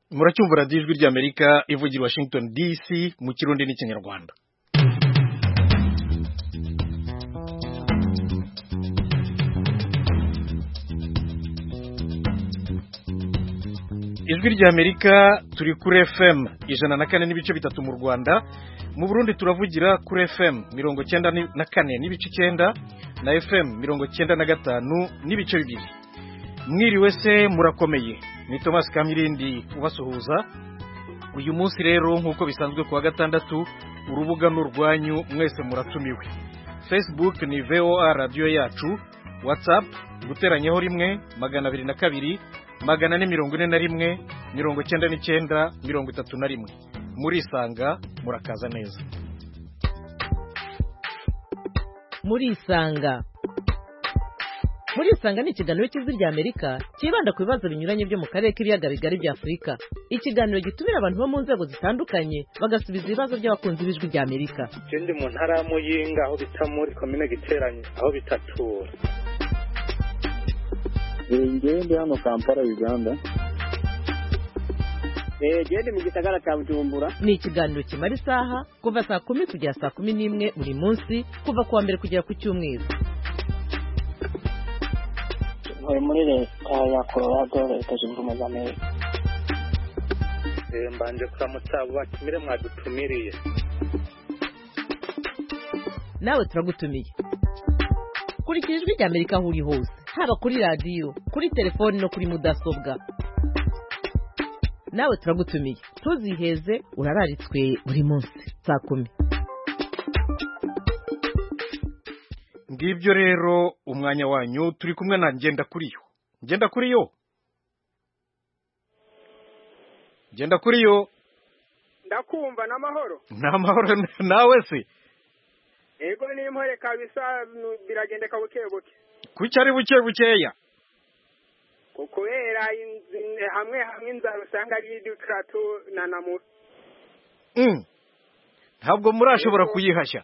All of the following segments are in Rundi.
muracyumva radiyo ijwi ry'amerika ivugira washington dc mu kirundi n'ikinyarwanda ijwi ry'amerika turi kuri fm ijana na kane n'ibice bitatu mu rwanda mu burundi turavugira kuri fm mirongo cyenda na kane n'ibice icyenda na fm mirongo cyenda na gatanu n'ibice bibiri mwiriwe se murakomeye ni thomas kamirindi ubasuhuza uyu munsi rero nk'uko bisanzwe ku wa gatandatu urubuga ni urwanyu mwese muratumiwe facebook ni voa radiyo yacu whatsapp guteranyaho rimwe magana abiri na kabiri magana ane mirongo ine na rimwe mirongo cyenda n'icyenda mirongo itatu na rimwe murisanga murakaza neza murisanga murisanga ni ikiganiro cy'ijwi ry'amerika cyibanda ku bibazo binyuranye byo mu karere k'ibiyaga bigari bya afurika ikiganiro gitumira abantu bo mu nzego zitandukanye bagasubiza ibibazo by'abakunzi b'ijwi ry'amerika ndi mu ntara ya muyinga aho bita muri komine giteranye aho bitatura ngewe ndi hano kampala uganda gende mu gisagara cya bujumbura ni ikiganiro kimara isaha kuva saa kumi kugera saa kumi n'imwe buri munsi kuva ku wa mbere kugera ku cyumweru ntuye muri leta ya colorado leta zunze ubumwe za amerika mbanje kuramutsa abo batumire mwadutumiriye nawe turagutumiye kurikira ijwi ry'amerika aho uri hose haba kuri radiyo kuri telefoni no kuri mudasobwa nawe turagutumiye ntuziheze urararitswe buri munsi saa kumi ngibyo rero umwanya wanyu turi kumwe na ngenda kuri yo ngenda kuri yo ngenda kuri yo ndakumva n'amahoro ni amahoro nawe se ego n'impore kabisa biragendeka buke buke kuki ari buke bukeya kubera hamwe hamwe inzara usanga ari iduturatu na namu ntabwo murashobora kuyihashya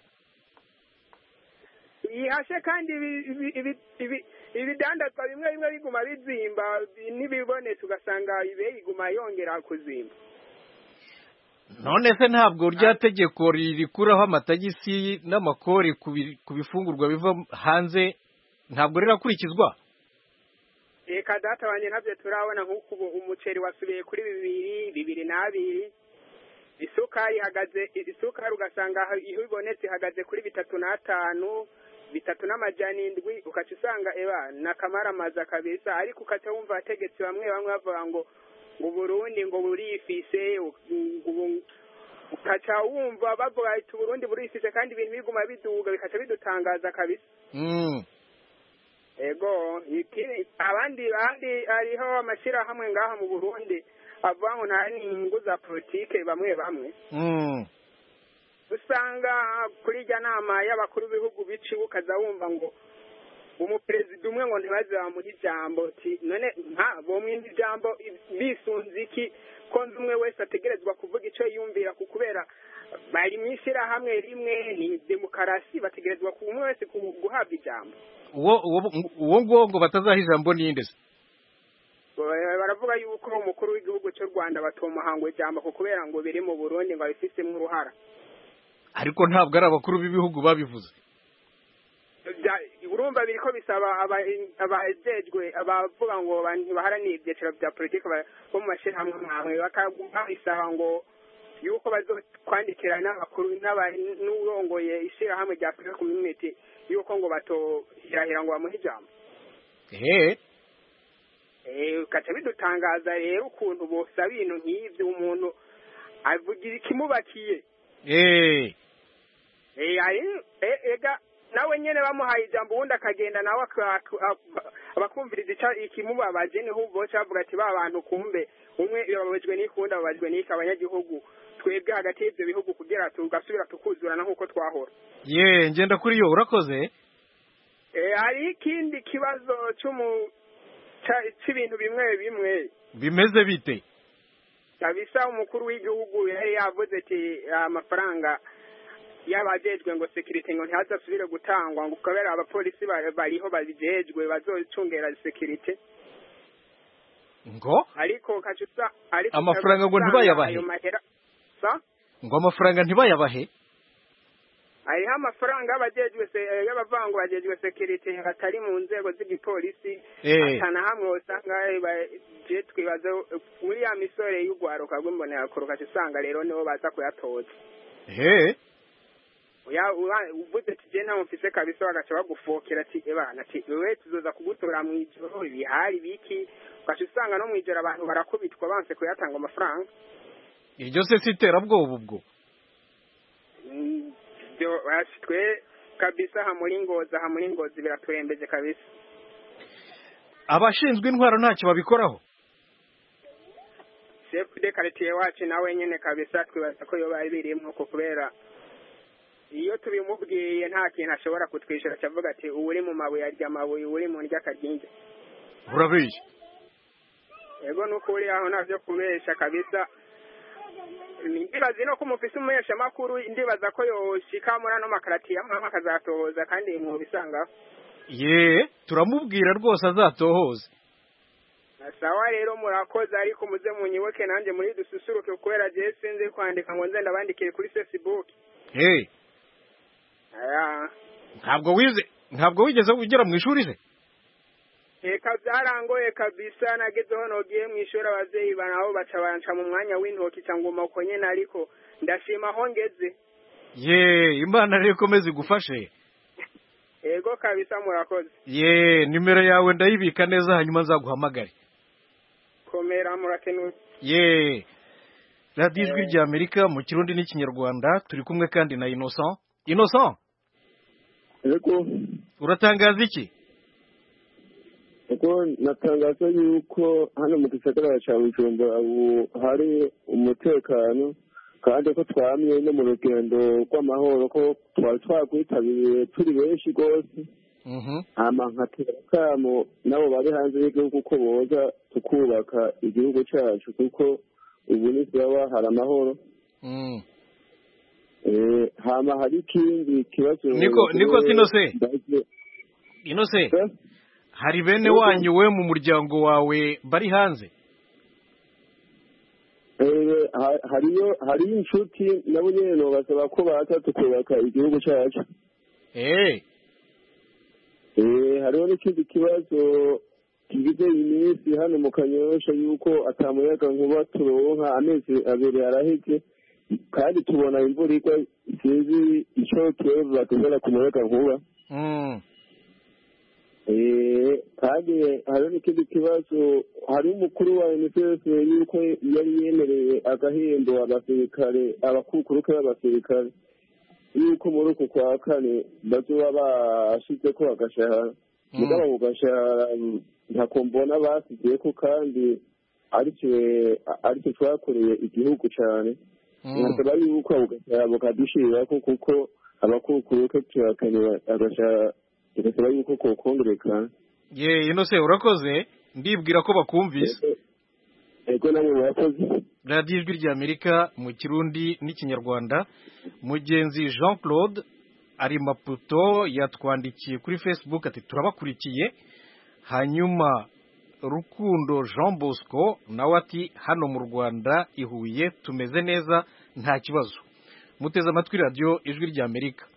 yihashe kandi ibidandazwa bimwe bimwe biguma bizimba n'ibibonetse ugasanga ibe iguma yongera kuzimba none se ntabwo rya tegeko rikuraho amatagisi n'amakori ku bifungurwa biva hanze ntabwo rirakurikizwa reka data wanjye ntabyo turabona nk'uko umuceri wasubiye kuri bibiri bibiri n'abiri isukari ihagaze isukari ugasanga iyo ibonetse ihagaze kuri bitatu n'atanu bitatu n'amajyana indwi ukaca usanga eba ni akamaramaza kabisa ariko ukaca wumva abategetsi bamwe bamwe bavuga ngo ngo Burundi ngo burifise ukaca wumva bavuga ati Burundi burifise kandi ibintu biguma biduga bikaca bidutangaza kabisa ego abandi bandi hariho amashyirahamwe ngaha mu burundi avuga ngo nta n'inyungu za politike bamwe bamwe usanga kuri irya nama y'abakuru b'ibihugu biciwe ukaza wumva ngo umuperezida umwe ngo ntibaze bamuha ijambo none nka bomwindi ijambo bisunze iki ko nzi umwe wese ategerezwa kuvuga icyo yumvira ku kubera bari mu ishyirahamwe rimwe ni demokarasi bategerezwa ku umwe wese guhabwa ijambo uwo nguwo ngo batazaha ijambo ninde se baravuga yuko umukuru w'igihugu cy'u rwanda batomuhangwa ijambo ku kubera ngo biri mu burundi ngo abifitemo uruhara ariko ntabwo ari abakuru b'ibihugu babivuze urumva biri ko bisaba abajejwe abavuga ngo baharaniye ibyiciro bya politiki bo mu mashyirahamwe mwamwe babisaba ngo yuko bazokwandikira n'abakuru n'urongoye ishyirahamwe rya afurika community yuko ngo batohirahira ngo bamuhe ijambo ugaca bidutangaza rero ukuntu bosaba ibintu nk'ibyo umuntu avugira ikimubakiye ega nawe nyine bamuhaye ijambo ubundi akagenda nawe abakumviriza ikimubabaje niho boca bavuga ati ba bantu kumbe umwe bababajwe n'ikundi bababajwe n'iki abanyagihugu twebwe hagati y'ibyo bihugu kugira tugasubira tukuzurana nk'uko twahora ye ngenda kuri yo urakoze hari ikindi kibazo cy'ibintu bimwe bimwe bimeze bite kabisa umukuru w'igihugu yari yavuze ati amafaranga y'abajejwe ngo sekirite ngo ntihazasubire gutangwa ngo kubera abapolisi bariho babijejwe bazocungera sekirite ngo ariko kacusa ariko Amafaranga ngo ugasanga ntibayabahe? ayo mahera sa ngo amafaranga ntibayabahe hariho amafaranga y'abajejwe se y'abavango bajejwe sekirite batari mu nzego z'igipolisi Eh. atana hamwe usanga eh, ba- je twibaza muri ya misore y'ugwaruka rw'imbonerakure ugaca usanga rero nibo baza kuyatoza he Uya- uba- uvuze ati je ntawe mfise kabisa bagaca bagufokera ati ebana ati wewe tuzoza kugutora mw'ijoro ibihari biki ugaca usanga no mw'ijoro abantu barakubitwa banse kuyatanga amafaranga iryo se si iterabwoba ubwo Mm, byo basi twe kabisa aha muri ngozi aha muri ngozi biraturembeje kabisa abashinzwe intwaro ntacyo babikoraho shefu de karitiye wacu nawe nyene kabisa twibaza ko yoba birimwo ko kubera iyo tubimubwiye nta kintu ashobora kutwishyura acavuga ati uri mu mabuye arya amabuye uri mu ndya akaryinja urabizi ego nuko uri aho navyo kubesha kabisa ndibaza no ko umufise umuheshamakuru ndibaza ko yoshika muri ano makaratiye amwe amwe akazatohoza kandi mwobisangaho ye turamubwira rwose azatohoze sawa rero murakoze ariko muze munyibuke nanjye muri dususuruke kubera jewe sinzi kwandika ngo nze ndabandikire kuri facebook he aya ntabwo wize ntabwo wigeze ugera mu ishuri se eka byarangoye kabisa nagezeho nogiye mu ishuri abavyeyi banabo baca banca mu mwanya w'intoki cyangwa uko nyene ariko ndashima aho ngeze ye imana rero ikomeze igufashe ego kabisa murakoze ye nimero yawe ndayibika neza hanyuma nzaguhamagare komera murakenuye ye radiyo ijwi rya amerika mu kirundi n'ikinyarwanda turi kumwe kandi na innocent innocent ariko uratangaza iki kuko natangaza yuko hano mu gisagara cya bujumbura ubu hari umutekano kandi ko twamye no mu rugendo rw'amahoro ko twari twagwitabiriye turi benshi rwose Mhm. hama nkatera akamo nabo bari hanze y'igihugu ko boza tukubaka igihugu cyacu kuko ubu ni sawa hari amahoro Mm. Eh, hama hari ikindi kibazo Niko- niko sino se? Ndaje- innocent Eh? hari bene Yego. wanyu we mu muryango wawe bari hanze Eh, ha- hariyo hariyo inshuti nabo nyene nobasaba ko baza tukubaka igihugu cyacu eh Eh, hariho n'ikindi kibazo kigize iminsi hano mu kanyosha yuko atamuyaga nkuba turonka amezi abiri araheze kandi tubona imvura igwa sinzi ico twebwe batuzana ku muyaga nkuba Mm. Eh, kandi hariho n'ikindi kibazo hari umukuru wa unicef yuko yari yemereye agahembo abasirikare abakukuruke b'abasirikare yuko muri uku kwa kane bazoba bashizeko agashahara Mm. mugabo ako gashahara ntako mbona basizeko kandi aricyo aricyo twakoreye igihugu cane Mm. nkasaba yuko ako gashahara bukadushyirirako kuko abakukuruke turakeneye agashahara tugasaba yuko kokongerekana ye innocent urakoze ndibwira ko bakumvise ego namwe murakoze radiyo ijwi rya amerika mu kirundi n'ikinyarwanda mugenzi jean claude ari maputo yatwandikiye kuri facebook ati turabakurikiye hanyuma rukundo jean bosco nawe ati hano mu rwanda i huye tumeze neza nta kibazo muteze amatwi radiyo ijwi rya amerika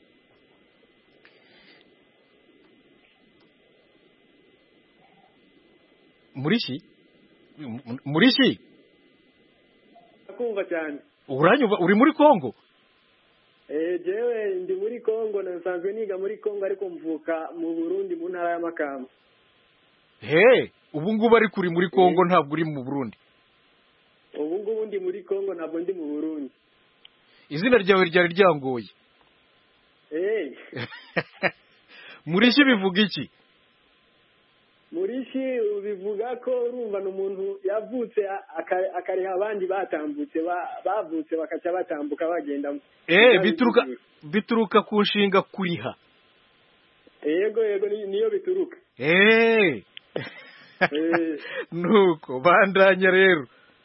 murishyi murishyi kumva cyane uranyumva uri muri kongo eh jewe ndi muri Kongo nasanzwe niga muri Kongo ariko mvuka mu Burundi mu ntara ya Makamba he ubu ngubu ariko uri muri kongo ntabwo uri mu burundi ubu ngubu ndi muri Kongo ntabwo ndi mu Burundi izina ryawe ryari ryangoye eh murishyi bivuga iki murishi bivuga ko urumva ni umuntu yavutse aka- akariha abandi batambutse ba- bavutse bakaca batambuka bagenda eh bituruka bituruka ku nshinga kuriha yego yego ni- niyo bituruka eh Eh. nuko bandanya rero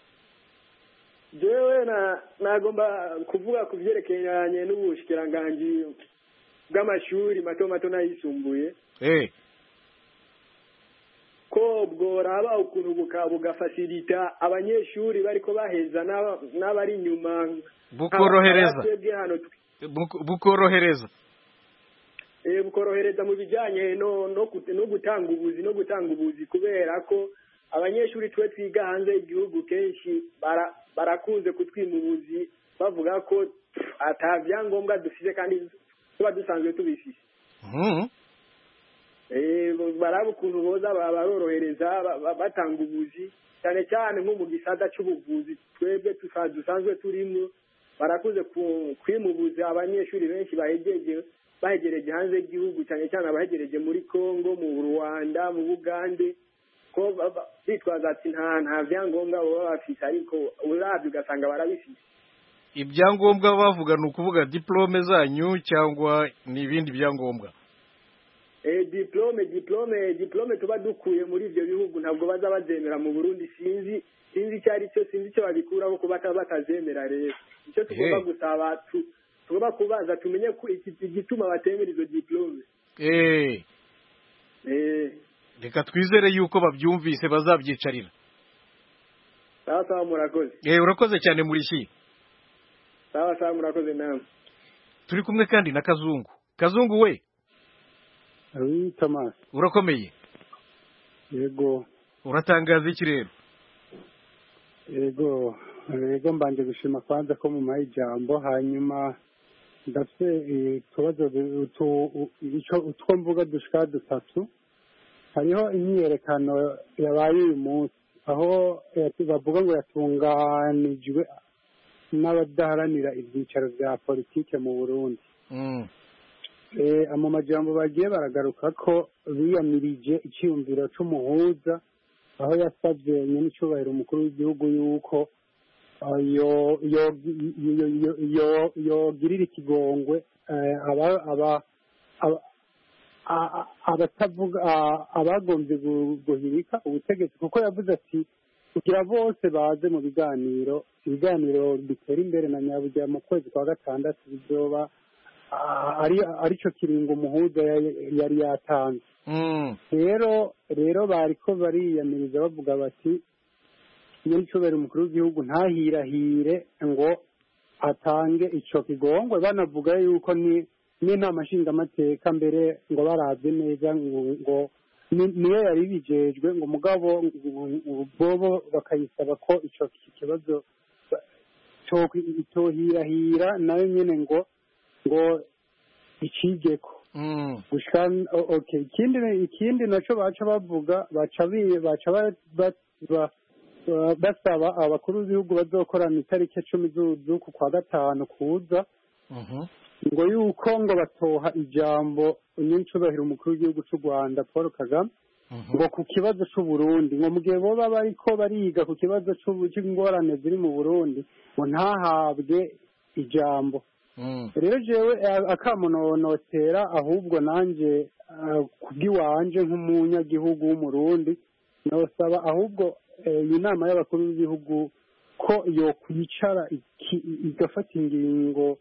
jewe na nagomba kuvuga ku byerekeranye n'ubushikiranganji bw'amashuri mato mato n'ayisumbuye eh ko bworaba ukuntu buka- bugafasirita abanyeshuri bariko baheza n'aba- n'abari inyuma Bukorohereza. twebwe hano Buko- bukorohereza Eh, bukorohereza mu bijyanye no no gut- no gutanga ubuzi no gutanga ubuzi kubera ko abanyeshuri twe twiga hanze y'igihugu kenshi bara- barakunze kutwima ubuzi bavuga ko ata byangombwa dufite kandi tuba dusanzwe tubifite Mhm. Eh, baraba ukuntu boza ba- barorohereza ba- ba- batanga ubuzi cyane cyane nko mu gisata cy'ubuvuzi twebwe tusa- dusanzwe turimo barakuze ku- kwimubuza abanyeshuri benshi bahegeje bahegereje hanze y'igihugu cyane cyane abahegereje muri congo mu rwanda mu bugande ko ba- ba- bitwaza ati nta nta byangombwa baba bafite ariko urabye ugasanga barabifite ibyangombwa bavuga ni ukuvuga diplome zanyu cyangwa ni ibindi byangombwa Eh, diplome diplome diplome tuba dukuye muri ibyo bihugu ntabwo baza bazemera mu Burundi sinzi sinzi icyo ari cyo sinzi icyo babikuraho kuba bata- batazemera rero icyo tugomba Hey. gusaba tu- tugomba kubaza tumenye ko iki- igituma batemera izo diplome Eh, eh reka twizere yuko babyumvise bazabyicarira sawa sawa murakoze Eh, urakoze cyane murishyi sawa sawa murakoze namwe turi kumwe kandi na kazungu kazungu we Oui, Thomas. urakomeye Yego, uratangaza iki rero yego, yego mbanje gushima kwanza ko mumaye ijambo hanyuma ndafite eh, utubazo du- utu- u- ico utwo mvuga dushika dutatu hariho imyiyerekano yabaye uyu munsi aho yatu- bavuga ngo yatunganijwe n'abadaharanira ibyicaro bya politike mu burundi Mm. Eh, mu majambo bagiye baragaruka ko biyamirije icyiyumviro c'umuhuza aho yasabye nyenicubahiro umukuru w'igihugu yuko ah, yo- yo- yo- yo- yo- yogirira ikigongwe eh, aba- aba- aba- a- a- abatavuga a- abagombye gu- guhirika ubutegetsi kuko yavuze ati kugira bose baze mu biganiro ibiganiro bitera imbere na nyabujya mu kwezi kwa gatandatu bizoba ah, ari aricyo kiringo umuhuza yari- yari yatanze Mm. rero rero bariko bariyamiriza bavuga bati nyenicubahiro umukuru w'igihugu ntahirahire ngo atange ico kigongwe banavuga yuko ni n'inama nshingamateka mbere ngo barabye neza ngo ngo ni- niyo yari bijejwe ngo mugabo ngo- bobo bakayisaba ko ico kibazo cyo- itohirahira nayo nyene ngo ngo icigeko Mm. gushika o- okay ikindi ikindi naco baca bavuga baca bi- baca ba- ba- ba- ba- basaba abakuru b'ibihugu bazokorana itariki cumi zu- z'uku kwa gatanu kuza Mhm. ngo yuko ngo batoha ijambo nyincubahiro umukuru w'igihugu c'u rwanda paul kagame Mhm. ngo ku kibazo c'uburundi ngo mu gihe boba bariko bariga ku kibazo c'ubu- c'ingorane ziri mu burundi ngo ntahabwe ijambo Mm. rero jewe eh, akamunonotera ahubwo nanje eh, kubw'iwanje nk'umunyagihugu w'umurundi nosaba ahubwo eh, iyi nama y'abakuru b'ibihugu ko yokwicara iki- igafata ingingo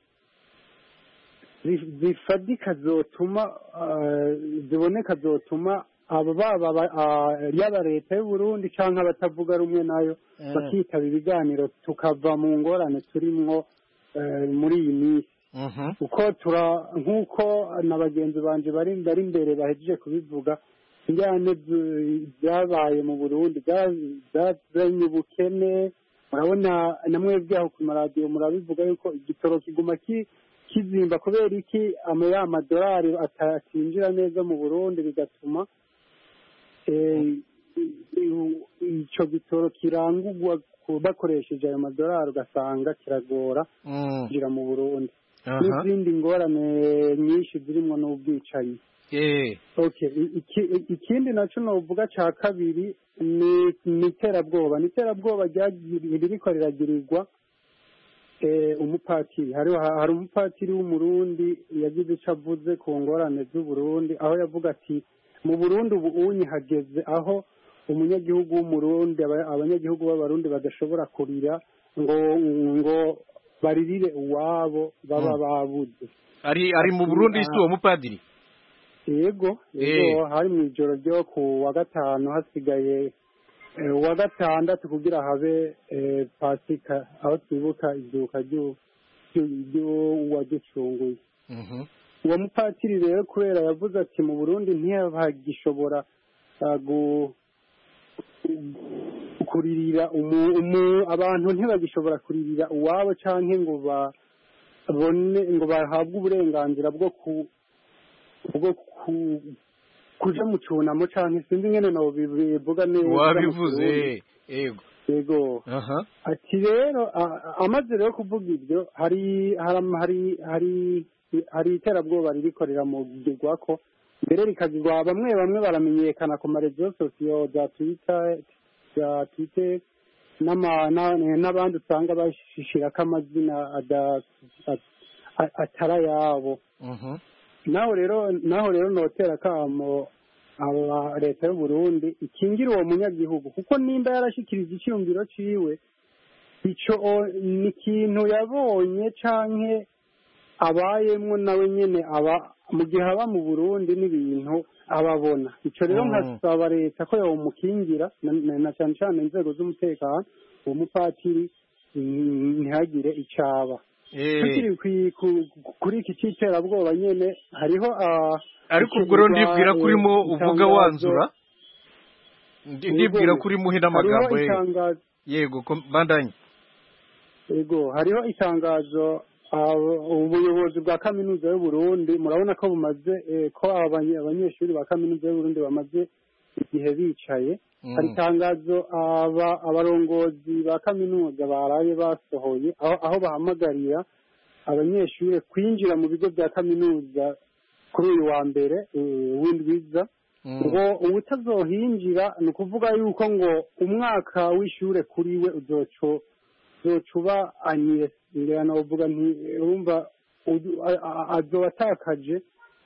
zi- zifadika zotuma eh, ziboneka zotuma abo baba aba- ah, yaba leta y'uburundi canke abatavuga rumwe nayo Mm. bakitaba ibiganiro tukava mu ngorane turimwo eh, muri iyi minsi Mhm. uko tura nk'uko na bagenzi banje bari bari imbere bahejeje kubivuga injyane zu- zabaye mu burundi za- zazanye ubukene murabona na mwebwe aho ku maradiyo murabivuga yuko igitoro kiguma ki- kizimba kubera iki ama ya madolari atatinjira neza mu burundi bigatuma eh, ico gitoro kirangurwa ku- bakoresheje ayo madolari ugasanga kiragora Mm. kwinjira mu burundi Aha. n'izindi ngorane nyinshi zirimo n'ubwicanyi Eh. okay i- iki- ikindi naco novuga ca kabiri ni ni iterabwoba ni iterabwoba ryagiri- ririko riragirirwa eh, umupatiri hari hari umupatiri w'umurundi yagize ico avuze ku ngorane z'uburundi aho yavuga ati mu burundi ubu unyi hageze aho umunyagihugu w'umurundi aba- abanyagihugu b'abarundi badashobora kurira ngo ngo baririre uwabo baba Mm. babuze ari ari mu Burundi si uwo mupadiri yego yego hari mu ijoro ryo ku wa gatanu hasigaye eh, uwa gatandatu kugira habe eh, pasika aho twibuka izuka ryu- ryu- ry'uwaducunguye Mhm. uwo mupatiri rero kubera yavuze ati mu burundi ntihagishobora ah, gu- kuririra umu- umu- abantu ntibagishobora kuririra uwabo canke ngo babone ngo bahabwe uburenganzira bwo ku bwo ku kuja mu cunamo canke sinzi ingene no bivuga neza mu Kirundi. wabivuze yego yego aha ati rero a- a- amaze rero kuvuga ibyo hari hari hari hari hari iterabwoba ririkorera mu gigwako mbere rikagirwa bamwe bamwe baramenyekana ku marezo sosiyo za twita za twite n'ama- na- n'abandi usanga bashishirako amazina ada- a- a- atari ayabo Mhm. naho rero naho rero notera kamo aba leta y'u Burundi ikingira uwo munyagihugu kuko nimba yarashikirije icyumviro ciwe ico o- ni ikintu yabonye canke abayemwo nawe nyene aba mu gihe aba mu Burundi n'ibintu ababona ico rero Mm. nkasaba leta ko yomukingira na- na na cane cane inzego z'umutekano uwo mupatiri mm, ntihagire icaba Eh, tukiri kwi- ku- kuri iki cy'iterabwoba nyene hariho ah, ariko ubwo rero ikigwa, ndibwira ko eh, urimo uvuga itangazo- wanzura Ndi- ndibwira ko urimo uhina amagambo hariho ye itangazo yego ko- bandanye yego hariho itangazo ah, ubuyobozi bwa kaminuza y'u Burundi murabona ko bumaze eh, ko abanye- abanyeshuri ba kaminuza y'u Burundi bamaze igihe bicaye Mm. hari itangazo aba abarongozi ba kaminuza baraye basohoye aho aho bahamagarira abanyeshuri kwinjira mu bigo bya kaminuza kuri uyu wa mbere eh, w'indwiza Mm. ngo ubutazohinjira ni ukuvuga yuko ngo umwaka w'ishure kuri we uzoco uzoca uba anire ngira novuga nti urumva udu- a- a- azoba atakaje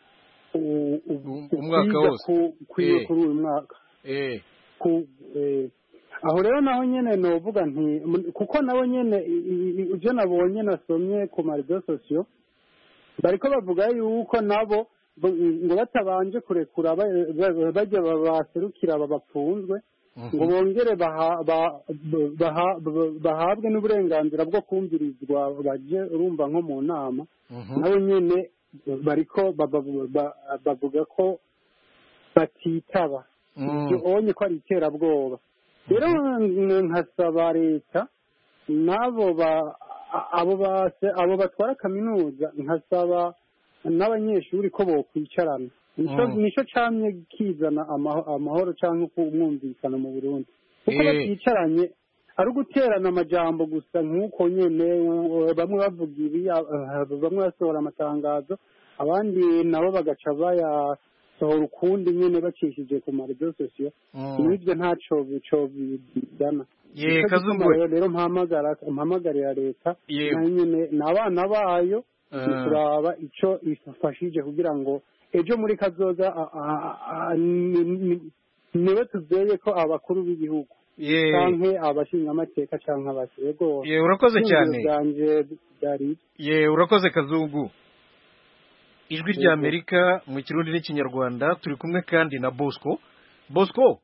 u- u- umwaka ukwiga wose. ku- kwiwe Eh. kuri uyu mwaka eh ku eh, aho rero naho nyene novuga nti m- kuko nabo nyene i- i- i- ivyo nabonye nasomye ku marezo sosiyo bariko bavuga yuko nabo bo- ngo batabanje kurekura ba- ba- bajya baserukira aba bapfunzwe ngo bongere baha- ba- baha- bahabwe n'uburenganzira bwo kumvirizwa baje urumva nko mu nama Mhm. nabo nyene bariko ba- ba- ba- bavuga ko batitaba Mm. ubonye ko ari iterabwoba rero nkasaba leta n'abo ba a- abo base abo batwara kaminuza nkasaba n'abanyeshuri ko bokwicarana nico Mm. nico camye kizana amaho- amahoro canke kumwumvikana mu Burundi kuko Eh. baticaranye ari uguterana amajambo gusa nk'uko nyene uh, bamwe bavuga ibi uh, bamwe basohora amatangazo abandi nabo bagaca bayasohora ukundi nyene bacishije ku marezo sosiyo Mm. n'ibyo ntaco bico bizana Ye, Nico Kazungu. gituma rero rero mpamagara mpamagarira leta Yego. nayo nyene n'abana bayo Ah. ni kuraba ico ifashije kugira ngo ejo muri kazoza a- a- a- ni- ni- niwe tuzeye ko abakuru b'igihugu ye canke abashingamateka canke abasi yego ye urakoze cyane byanje byari ye urakoze kazungu ijwi Yego. rya amerika mu kirundi n'ikinyarwanda turi kumwe kandi na bosco bosco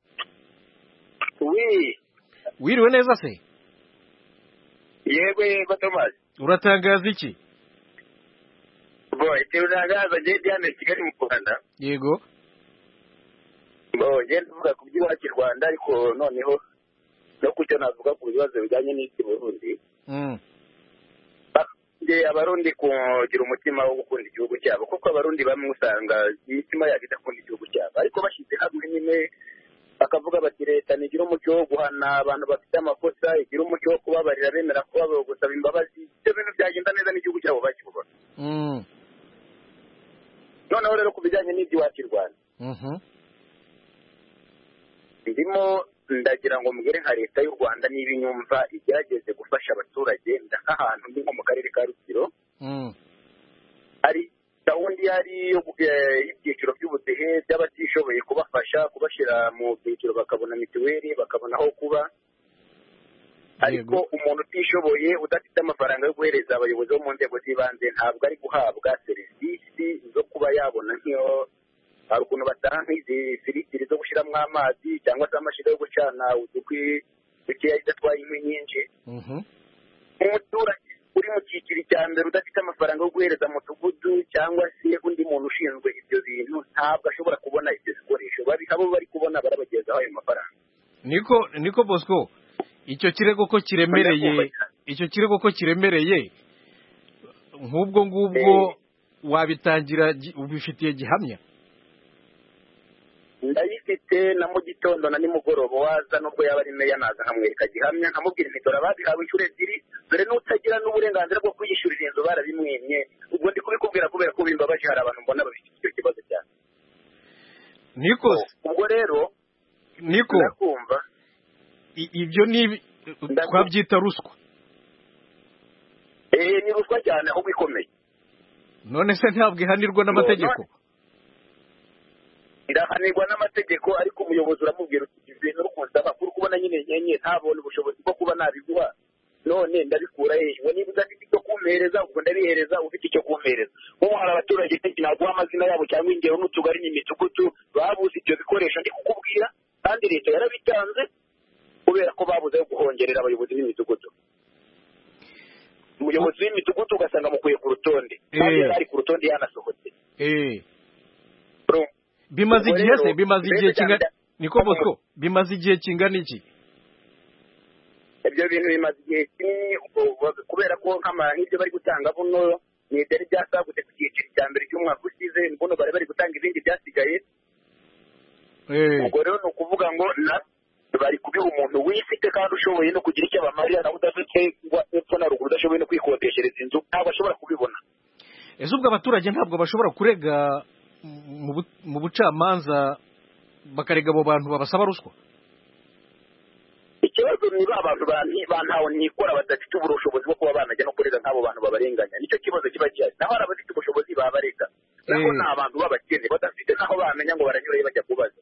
wi wiriwe neza se yego yego thomas uratangaza iki bo ikintu ntangaza ngiye diane kigali mu rwanda yego bo ngenda tuvuga ku by'iwacu i rwanda ariko noneho no ku cyo navuga ku bibazo bijyanye n'iki burundi Mm. nge abarundi kugira umutima wo gukunda igihugu cyabo kuko abarundi bamwe usanga imitima yabo idakunda igihugu cyabo ariko bashyize hamwe nyine bakavuga bati leta ntigira umuco wo guhana abantu bafite amakosa igira umuco wo kubabarira bemera kuba gusaba imbabazi ibyo bintu byagenda neza n'igihugu cyabo bakibona Mm. noneho rero ku bijyanye n'iby'iwacu i rwanda Mhm. ndimo ndagira ngo mbwire nka leta y'u rwanda niba inyumva igerageze gufasha abaturage nk'ahantu ndi nko mu karere ka rutsiro Mm. hari gahunda ihari yo gu- eh, y'ibyiciro by'ubudehe by'abatishoboye kubafasha kubashyira mu byiciro bakabona mituweli bakabona aho kuba ariko umuntu utishoboye udafite amafaranga yo guhereza abayobozi bo mu nzego z'ibanze ntabwo ari guhabwa serivisi zo kuba yabona nk'iyo hari ukuntu batanga nk'izi firitiri zo gushyiramo amazi cyangwa se amashyiga yo gucana udukwi dukeya idatwaye inkwi nyinshi umuturage uri mu cyiciro cya mbere udafite amafaranga yo guhereza mudugudu cyangwa se undi muntu ushinzwe ibyo bintu ntabwo ashobora kubona ibyo bikoresho abo bari kubona barabagezaho ayo mafaranga niko niko bosco icyo kirego ko kiremereye icyo kirego ko kiremereye nk'ubwo ngubwo wabitangira ubifitiye gihamya ndayifite na mu gitondo na nimugoroba waza nubwo yaba ari meya naza nkamwereka gihamya nkamubwira imidoro ababihawe inshuro ebyiri dore n'utagira n'uburenganzira bwo kwiyishyurira inzu barabimwimye ubwo ndi kubikubwira kubera ko bimbabaje hari abantu mbona bafite icyo kibazo cyane niko ubwo rero niko ndakumva ibyo ni twabyita ruswa eee ni ruswa cyane ahubwo ikomeye none se ntabwo ihanirwa n'amategeko irahanirwa n'amategeko ariko umuyobozi uramubwira uti ibintu rukunze amakuru kubona nyine nyenye ntabone ubushobozi bwo kuba nabiguha none ndabikura hejuru niba udafite icyo kumpereza ubwo ndabihereza ufite icyo kumpereza nk'ubu hari abaturage benshi naguha amazina yabo cyangwa ingero n'utugari n'imidugudu babuze ibyo bikoresho ndi kukubwira kandi leta yarabitanze kubera ko babuze ayo guhongerera abayobozi b'imidugudu umuyobozi w'imidugudu ugasanga mukuye ku rutonde kandi yari ari ku rutonde yanasohotse bimaze igihe se bimaze igihe kingana niko bosco bimaze igihe kingana iki ibyo bintu bimaze igihe kinini kubera ko nk'ibyo bari gutanga buno ni ibyari byasagutse ku cyiciro cya mbere cy'umwaka ushize buno bari bari gutanga ibindi byasigaye ubwo rero ni ukuvuga ngo bari kubiha umuntu wifite kandi ushoboye no kugira icyo abamarira nawe udafite epfo na ruguru udashoboye no kwikodeshereza inzu ntabwo ashobora kubibona ese ubwo abaturage ntabwo bashobora kurega mu bucamanza bakarega abo bantu babasaba ruswa ikibazo ni ba bantu bantawe ntikora badafite ubushobozi bwo kuba banajya no kurega nk'abo bantu babarenganya nicyo kibazo kiba gihari naho hari abafite ubushobozi babarega naho ni abantu b'abakene badafite n'aho bamenya ngo baranyurayo bajya kubaza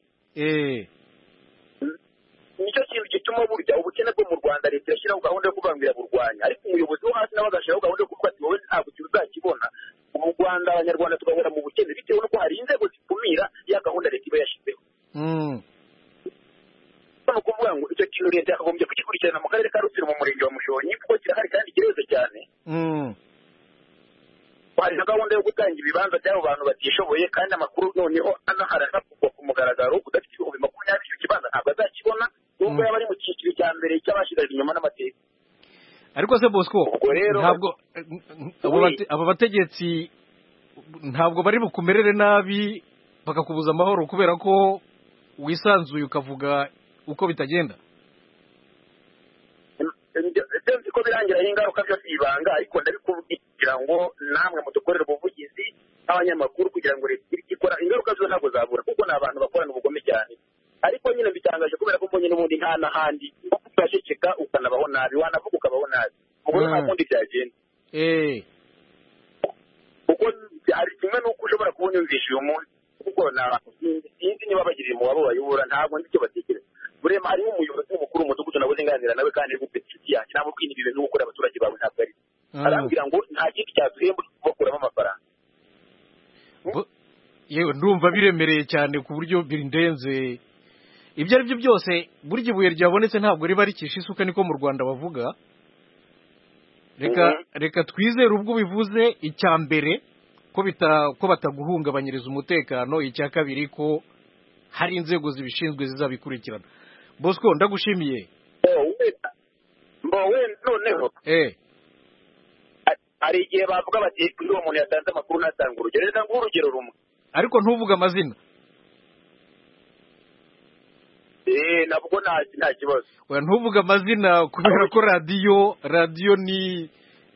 nicyo kintu gituma burya ubukene bwo mu rwanda leta yashyiraho gahunda yo kubangira burwanya ariko umuyobozi wo hasi nawe agashyiraho gahunda yo kuvuga ati wowe ntabwo uzakibona mu rwanda abanyarwanda tugahora mu bukene bitewe n'uko hari inzego zikumira ya gahunda leta iba yashyizeho ni ukuvuga ngo icyo kintu leta yakagombye kugikurikirana mu karere ka rutsiro mu murenge wa mushonyi kuko kirahari kandi kireze cyane hari na gahunda yo gutanga ibibanza by'abo bantu batishoboye kandi amakuru noneho anahari anavugwa ku mugaragaro udafite ibihumbi makumyabiri icyo kibanza ntabwo azakibona nubwo yaba ari mu cyiciro cya mbere cy'abashyigaje inyuma n'amateka ariko se bosco ntabwo abo bategetsi ntabwo bari bukumerere nabi bakakubuza amahoro kubera ko wisanzuye ukavuga uko bitagenda nzi ko birangiraho ingaruka byose ibanga ariko ndabikubwira ngo namwe mudukorere ubuvugizi nk'abanyamakuru kugira ngo leta igire icyo ikora ingaruka zo ntabwo zabura kuko ni abantu bakorana ubugome cyane ariko nyine bitangaje kubera ko mbonye n'ubundi nta n'ahandi uraceceka ukanabaho nabi wanavuga ukabaho nabi ubwo nta kundi byagenda kuko hari kimwe n'uko ushobora kuba unyumvisha uyu munsi kuko sinzi niba bagirira umubare bayobora ntabwo nzi icyo batekereza burema harimo umuyobozi mukuru w'umudugudu nawe nganira nawe kandi ari gufite inshuti yanjye ntabwo kwina ibi bintu gukorera abaturage bawe ntabwo ari arambwira ngo nta kindi cyaduhemba kubakuramo amafaranga yewe ndumva biremereye cyane ku buryo birenze ibyo ari byo byose burya ibuye ryabonetse ntabwo riba rikisha isuka niko mu rwanda bavuga reka reka twizere ubwo bivuze icya mbere ko ko bataguhungabanyiriza umutekano icya kabiri ko hari inzego zibishinzwe zizabikurikirana bosco ndagushimiye mbowe noneho hari igihe bavuga bati kuri uwo muntu yatanze amakuru ntatanga urugero reka nguhe urugero rumwe ariko ntuvuge amazina eee nabwo nta kibazo ntuvuge amazina kubera ko radiyo radiyo ni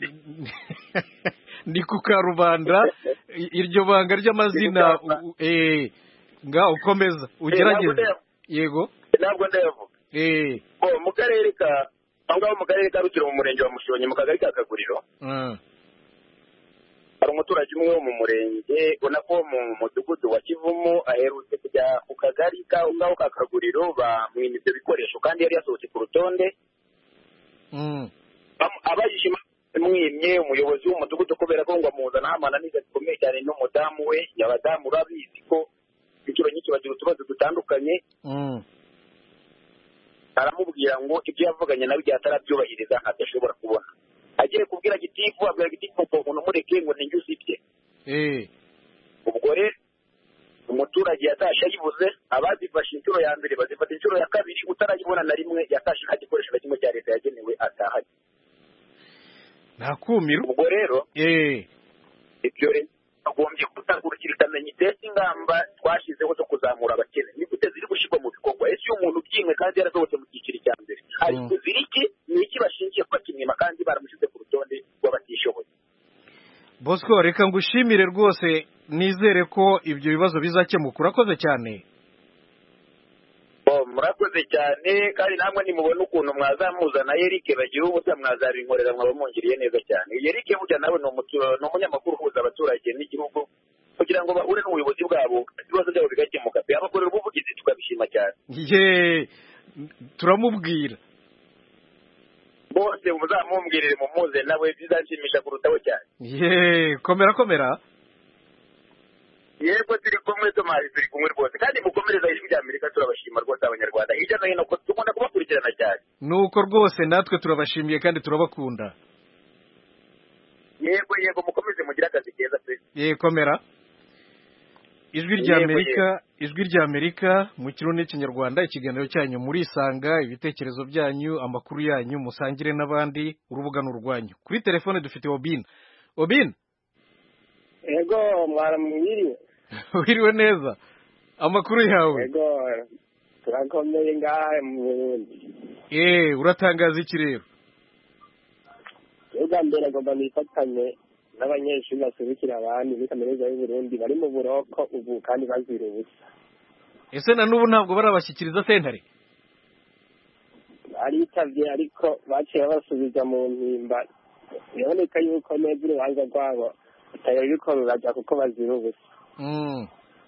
ni ku karubanda iryo banga ry'amazina nga ukomeza ugerageze yego ntabwo ndayavuga mu karere ka aho ngaho mu karere ka rukiro mu murenge wa mushonyi mu kagari ka kaguriro hari umuturage umwe wo mu murenge ubona ko mu mudugudu wa kivumu aherutse kujya ku kagari k'aho ngaho ka kaguriro bamwima ibyo bikoresho kandi yari yasohotse ku rutonde abajije mwimye umuyobozi w'umudugudu kubera ko ngo amuzanaho amananiza zikomeye cyane n'umudamu we abadamu urabizi ko inshuro nyinshi bagira utubazo dutandukanye Mm. aramubwira ngo ibyo yavuganye nawe igihe atarabyubahiriza adashobora kubona agiye kubwira gitifu abwira gitifu ngo umuntu umureke ngo ninjye usibye Eh. ubwo rero umuturage yatashye ayibuze abazifashe inshuro ya mbere bazifata inshuro ya kabiri utarayibona na rimwe yatashye nta gikoresho na kimwe cya leta yagenewe atahanye ntakumiro ubwo rero Eh. ibyo rero agombye gutangurukira ikamenya itese ingamba twashyizeho zo kuzamura abakene ni gute ziri gushyirwa mu bikorwa ese iyo umuntu ubyimwe kandi yarasohotse mu cyiciro cya mbere ari Mm. kuzira iki ni iki bashingiye kuba kimwima kandi baramushyize ku rutonde rw'abatishoboye bosco reka ngushimire rwose nizere ko ibyo bibazo bizakemuka urakoze cyane Oh, murakoze cyane kandi namwe nimubona ukuntu mwazamuzana Eric bagira ubusa mwazabinkorera mwaba mungiriye neza cyane Eric burya nawe ni umutu- ni umunyamakuru uhuza abaturage n'igihugu kugira ngo bahure n'ubuyobozi bwabo ibibazo byabo bigakemuka abakorera ubuvugizi tukabishima cyane ye turamubwira bose muzamumbwirire mumuze nawe bizanshimisha kurutaho cyane ye komera komera yego turi kumwe tomari turi kumwe rwose kandi mukomereza ijwi rya amerika turabashima rwose abanyarwanda hirya no hino ko dukunda kubakurikirana cyane nuko rwose natwe turabashimiye kandi turabakunda yego yego mukomeze mugire akazi keza pe ye komera ijwi rya Yego, amerika ijwi rya amerika mu kirundi n'ikinyarwanda ikiganiro cyanyu murisanga ibitekerezo byanyu amakuru yanyu musangire n'abandi urubuga ni urwanyu kuri telefone dufite obin obin ego mwaramwiriwe wiriwe neza amakuru yawe ego turakomeye ngaha mu burundi eh uratangaza iki rero ubwa mbere agomba nifatanye n'abanyeshuri baserukira abandi muri kaminuza y'uburundi bari mu buroko ubu kandi bazira ubusa ese na n'ubu ntabwo barabashyikiriza sentare baritavye ariko baciye babasubiza mu mpimba biboneka yuko neza urubanza rwabo rutari ruriko ruraja kuko bazira ubusa Mm.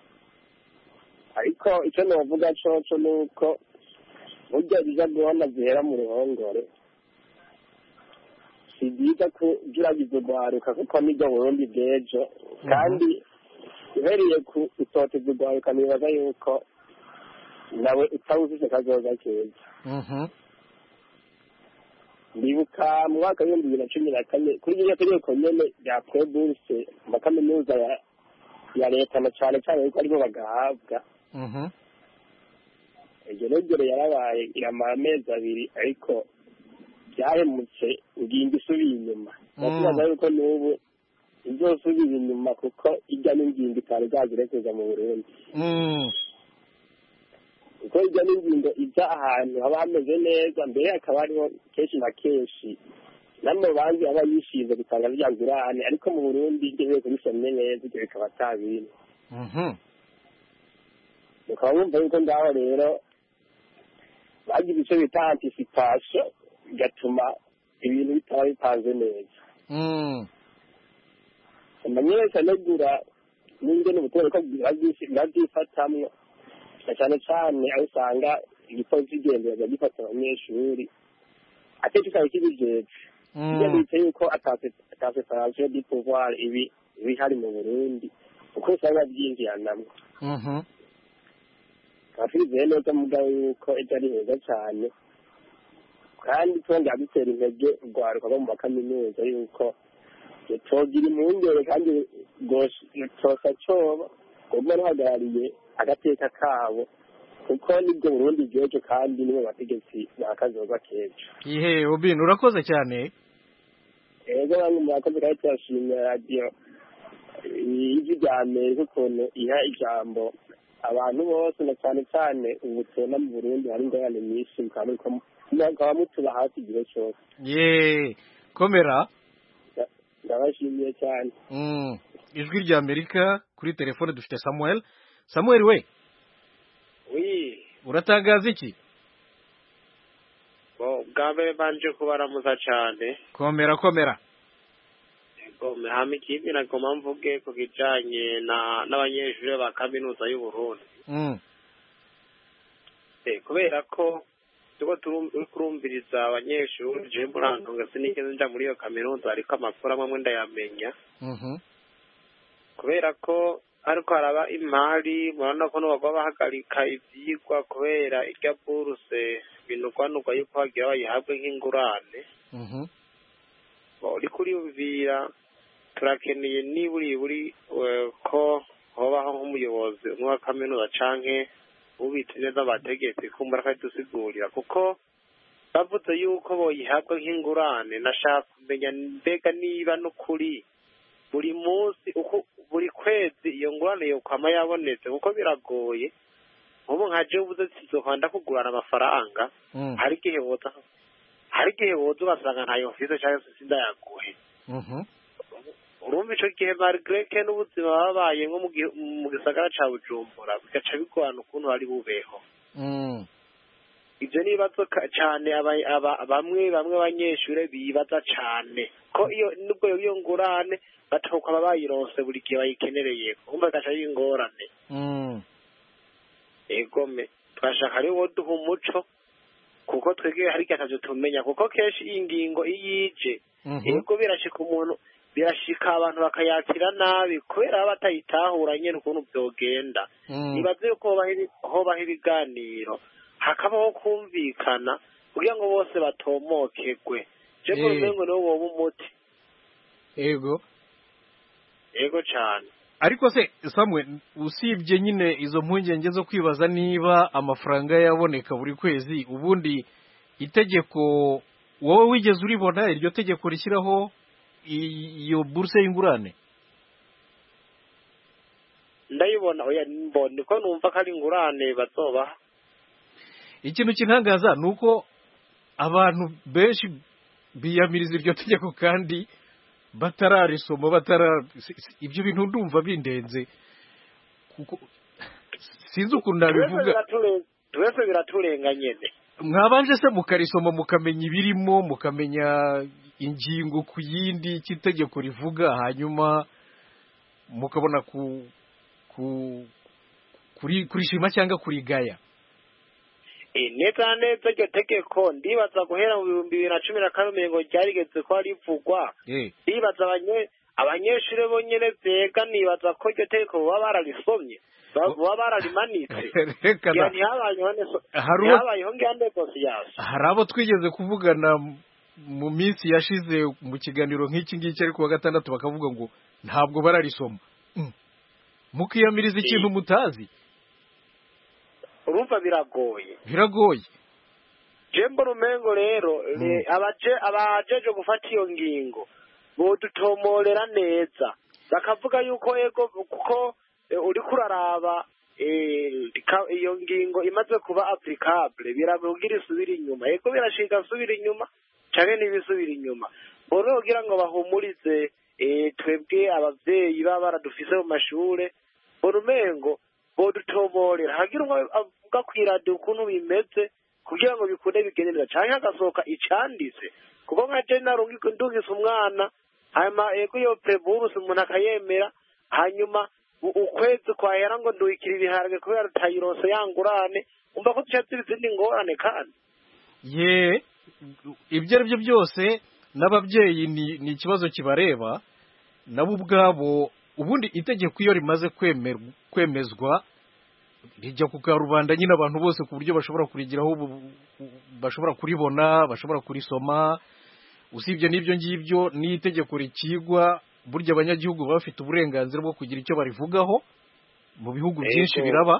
ariko icyo novuga coco ni uko burya biza guhona zihera mu ruhongore si byiza kujuragiza urwaruka kuko nibwo burundi bw'ejo kandi uhereye ku utoteza urwaruka nibaza yuko nawe utaba ufise kazoza keza Mhm. ndibuka mu mwaka w'ibihumbi bibiri na cumi na kane kuri ririya tegeko nyene rya preburse mu makaminuza ya ya leta na cane cane yuko aribo bagahabwa Mhm. iryo regero yarabaye iramara amezi abiri ariko byahemutse ingingo isubiye inyuma ndakibaza yuko n'ubu izosubira inyuma kuko ijya n'ingingo itari bwagire kuza mu burundi Mm. kuko ijya n'ingingo ijya ahantu haba hameze neza mbere hakaba hariho kenshi na kenshi n'amabanki aba yishinze gutanga rya ngurane ariko mu burundi ibyo bihe kubisomye neza ibyo bikaba atabiri Mhm. ukaba wumva yuko ngaho rero bagize icyo bita anticipation bigatuma ibintu bitaba bipanze neza Mm. amanyesha anegura n'ingene ubutumwa ko babyifatamwo na cyane cyane aho usanga igipolisi kigendera gifata abanyeshuri akenshi usanga kibijejwe iyo Mm. bita yuko ata separation du pouvoir ibi iba ihari mu burundi kuko usanga byinjiranamwo Mhm. tukaba twizeye neza mugabo yuko ejo ari heza cyane kandi twongera dutera intege urwaruka rwo mu makaminuza yuko togira impungenge kandi tosa coba rwuma ruhagarariye agateka kabo kuko nibwo burundi bw'ejo kandi nibo bategetsi bakazoza k'ejo ihe obin urakoze cyane ego bamwe murakoze kandi turashimira radiyo ijwi rya amerika ukuntu iha ijambo abantu bose na cyane cyane ubu tubona mu burundi hari ingorane nyinshi mukaba muriko mukaba mutuba hafi igihe cyose ye komera ndabashimiye cyane Mm. ijwi rya amerika kuri telefone dufite samuel samuel we wi uratangaza iki bo bwa mbere banje kubaramuza cyane komera komera gome hama ikindi nagoma mvuge ku kijanye na n'abanyeshuri ba kaminuza y'u Burundi Mm. Eh, kubera ko tuko turumviriza abanyeshuri je murantunga sinigeze nja muri iyo kaminuza ariko amakuru amwe amwe ndayamenya Mhm. kubera ko ariko haraba imari murabona ko n'ubagwa bahagarika ivyigwa kubera irya buruse binugwanugwa yuko hagira bayihabwe nk'ingurane Mhm. uriko uriyumvira turakeneye niburi buri eh, ko hobaho nk'umuyobozi umwe wa kaminuza canke ubitse neza abategetsi kumbura akadusigurira kuko bavuze yuko boyihabwa nk'ingurane nashaka kumenya mbega niba n'ukuri buri munsi uko buri kwezi iyo ngurane yokwama yabonetse kuko biragoye nk'ubu nka jewe uvuze sizokwanda kugurana amafaranga Mm. hari igihe woza hari igihe woza ugasanga ntayo mfise canke se sindayaguhe Mhm. urumva ico gihe marigreke n'ubuzima babayemwo mu gihe- mu gisagara ca bujumbura bigaca bigorana ukuntu bari bubeho Mm. ivyo ni ibibazo ka- cane aba- aba- bamwe bamwe abanyeshure bibaza cane ko iyo nubwo yoba iyo ngurane batokwaba bayironse buri gihe bayikenereye kumva bigaca ari ingorane Mm. egome twashaka rero woduha umuco kuko twebwe hari igihe atavyo tumenya kuko kenshi iyi ngingo iyo ije Mhm. yego birashika umuntu birashika abantu bakayakira nabi kubera baba batayitahura nyene ukuntu vyogenda Mm. nibaze yuko hobaho ibi- hobaho ibiganiro hakabaho kumvikana kugira ngo bose batomokegwe je Eh. ngo niwo woba umuti Ego. yego cane ariko se samwe usibye nyine izo mpungenge zo kwibaza niba amafaranga yaboneka buri kwezi ubundi itegeko wowe wigeze uribona iryo tegeko rishyiraho i- iyo buruse y'ingurane ndayibona oya mbona niko numva ko ari ingurane bazobaha ikintu kintangaza ni uko abantu benshi biyamiriza iryo tegeko kandi batararisoma batara si- si- ibyo bintu ndumva bindenze kuko sinzi ukuntu nabivuga twese biraturenga nyene mwabanje se mukarisoma mukamenya ibirimo mukamenya ingingo ku yindi icyo itegeko rivuga hanyuma mukabona ku ku kuri kurishima cyangwa kurigaya Eh, neza na neza iryo tegeko ndibaza guhera mu bihumbi bibiri na cumi na kane ngo ryarigeze ko rivugwa eh ndibaza abanye abanyeshuri bonyene vyega nibaza ko iryo tegeko baba bararisomye ba- baba bararimanitse reka ngira da ntihabayeho neso Hari uwo- ntihabayeho ngira negosiyasi hari abo twigeze kuvugana m- mu minsi yashize mu kiganiro nk'iki ngiki ariko wa gatandatu bakavuga ngo ntabwo bararisoma Mm. mukiyamiriza ikintu mutazi urumva biragoye biragoye jembo rumengo rero re- abaje abajeje gufata iyo ngingo bodutomorera neza bakavuga yuko ego kuko eh, uriko uraraba eh, ka- iyo ngingo imaze kuba applicable biramugira isubira inyuma ego birashika asubira inyuma canke ntibisubira inyuma boro kugira ngo bahumurize eh, twebwe abavyeyi baba baradufise mu mashure urumengo bodutomorera hagira umwe avuga kw'iradiyo ukuntu bimeze kugira ngo bikunde bigenderera canke hagasohoka icanditse kuko nka je narungika ndungise umwana hanyuma ego iyo preburus umuntu akayemera hanyuma u- ukwezi kwahera ngo nduhikira ibiharage kubera tayironse yangurane umva ko tuca ziri izindi ngorane kandi ye ibyo ari byo byose n'ababyeyi ni ni ikibazo kibareba nabo ubwabo ubundi itegeko iyo rimaze kwemerwa kwemezwa rijya ku karubanda nyine abantu bose ku buryo bashobora kurigiraho ubu- bashobora kuribona bashobora kurisoma usibye n'ibyo ngibyo n'itegeko rikigwa burya abanyagihugu baba bafite uburenganzira bwo kugira icyo barivugaho mu bihugu byinshi Ego. biraba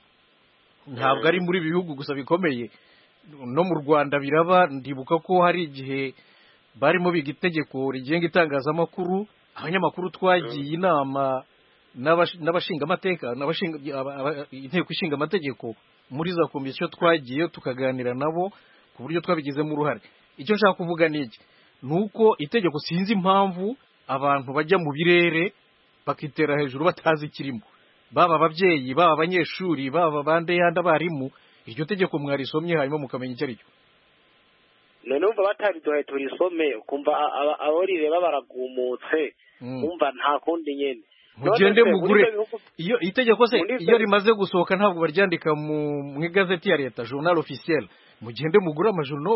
ntabwo ari muri ibi bihugu gusa bikomeye no mu rwanda biraba ndibuka ko hari igihe barimo biga itegeko rigenga itangazamakuru abanyamakuru twagiye inama n'abash- n'abashingamateka n'abashinga aba- aba- inteko ishinga amategeko muri za komisiyo twagiye tukaganira nabo ku buryo twabigizemo uruhare icyo nshaka kuvuga ni iki ni uko itegeko sinzi impamvu abantu bajya mu birere bakitera hejuru batazi ikirimo baba ababyeyi baba abanyeshuri baba bande yandi abarimu iryo tegeko mwarisomye hanyuma mukamenya icyo ari cyo none umva batariduhaye turisome ukumva a- aba- abo rireba baragumutse Mm. umva nta kundi nyene mugende None se, muri mugure ibyo bihugu- iyo itegeko se muri ibyo iyo bi- rimaze gusohoka ntabwo baryandika mu mu igazeti ya leta journal officiel mugende mugure amajourno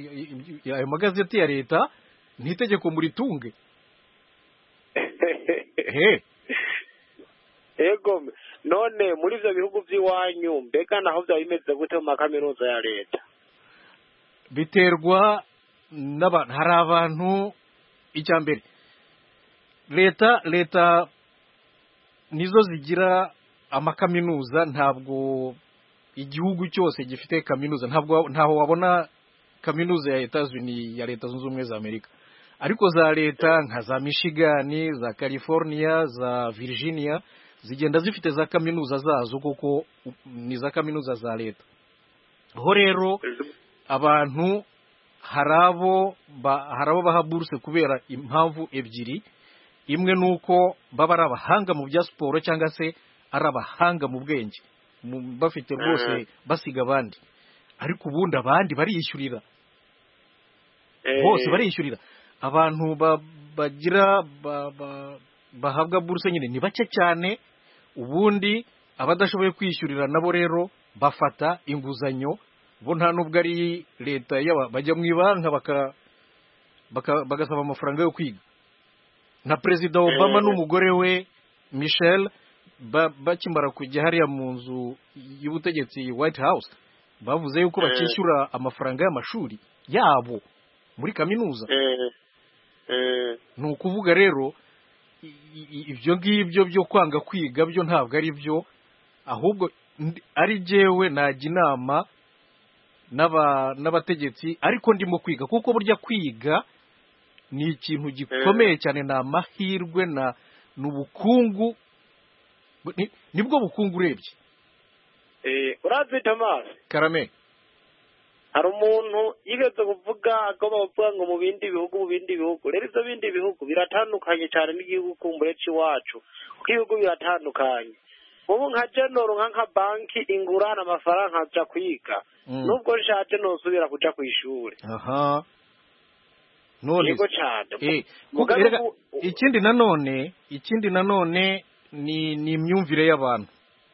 ayo magazeti ya leta ni itegeko muritunge he ego none muri ivyo bihugu vy'iwanyu mbega naho vyaba bimeze gute mu makaminuza ya leta biterwa n'abantu hari abantu icya mbere leta leta nizo zigira amakaminuza ntabwo igihugu cyose gifite kaminuza ntabwo ntaho wabona kaminuza ya Etats-Unis ya leta zunze ubumwe za Amerika ariko za leta nka za Michigan za California za Virginia zigenda zifite za kaminuza zazo kuko ni za kaminuza za leta aho rero abantu hari abo hari abo baha buruse kubera impamvu ebyiri imwe ni uko baba ari abahanga mu bya siporo cyangwa se ari abahanga mu bwenge bafite rwose basiga abandi ariko ubundi abandi bariyishyurira bose bariyishyurira abantu bagira bahabwa buruse nyine ni bake cyane ubundi abadashoboye kwishyurira nabo rero bafata inguzanyo bo nta nubwo ari leta bajya mu ibanka bagasaba amafaranga yo kwiga na perezida obama n'umugore we michelle bakimara kujya hariya mu nzu y'ubutegetsi white house bavuze yuko bakishyura amafaranga y'amashuri yabo muri kaminuza ni ukuvuga rero ibyo ngibyo byo kwanga kwiga byo ntabwo ari byo ahubwo ari jyewe najya inama n'abategetsi ariko ndimo kwiga kuko burya kwiga ni ikintu gikomeye cyane ni amahirwe ni ubukungu nibwo bukungu urebye urazi tomasi karame hari umuntu yigeze kuvuga agomba kuvuga ngo mu bindi bihugu mu bindi bihugu rero ibyo bindi bihugu biratandukanye cyane n'igihugu kumbure cy'iwacu kuko ibihugu biratandukanye ubu nka genoro nka nka banki ingurana amafaranga nkajya kwiga nubwo nshatse ntusubira kujya ku ishuri aha none yego cyane ikindi nanone ikindi nanone ni ni imyumvire y'abantu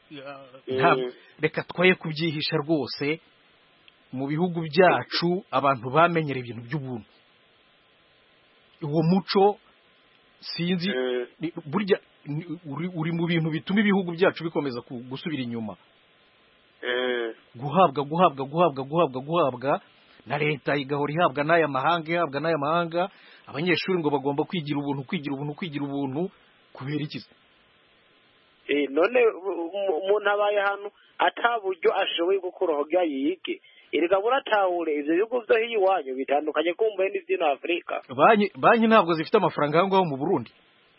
reka twoye kubyihisha rwose mu bihugu byacu abantu bamenyera ibintu by'ubuntu uwo muco sinzi burya uri mu bintu bituma ibihugu byacu bikomeza gusubira inyuma guhabwa guhabwa guhabwa guhabwa guhabwa na leta igahora ihabwa n'aya mahanga ihabwa n'aya mahanga abanyeshuri ngo bagomba kwigira ubuntu kwigira ubuntu kwigira ubuntu kubera iki none umuntu abaye hano ataburyo ashoboye gukuraho yige erega buratahure ibyo bihugu byo hiyo iwanyu bitandukanye kumbuye n'iby'ino afurika banki ntabwo zifite amafaranga aho ngaho mu burundi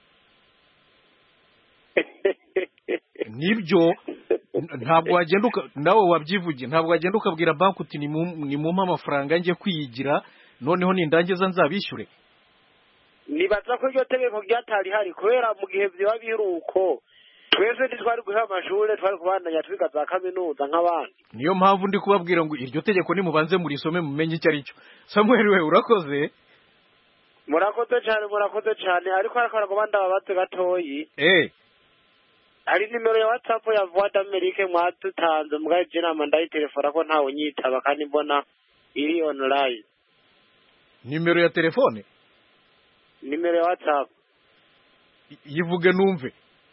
nibyo ntabwo wagenda nawe wabyivugiye ntabwo wagenda ukabwira banki uti nimumpe amafaranga njye kwiyigira noneho nindangiza nzabishyure nibaza ko iryo tegeko ryatari hari kubera mu gihe byaba biruko twese ntitwari guha amashuri twari kubandanya twiga za kaminuza nk'abandi niyo mpamvu ndi kubabwira ngo iryo tegeko nimubanze murisome mumenye icyo ari cyo samuel we urakoze murakoze cyane murakoze cyane ariko harakora ngo ndababatse gatoyi eh hari nimero ya whatsapp ya voix d'amerique mwadutanze mwaje inama ndayitelefona ko ntawe unyitaba kandi mbona iri online nimero ya telefone nimero ya whatsapp yivuge numve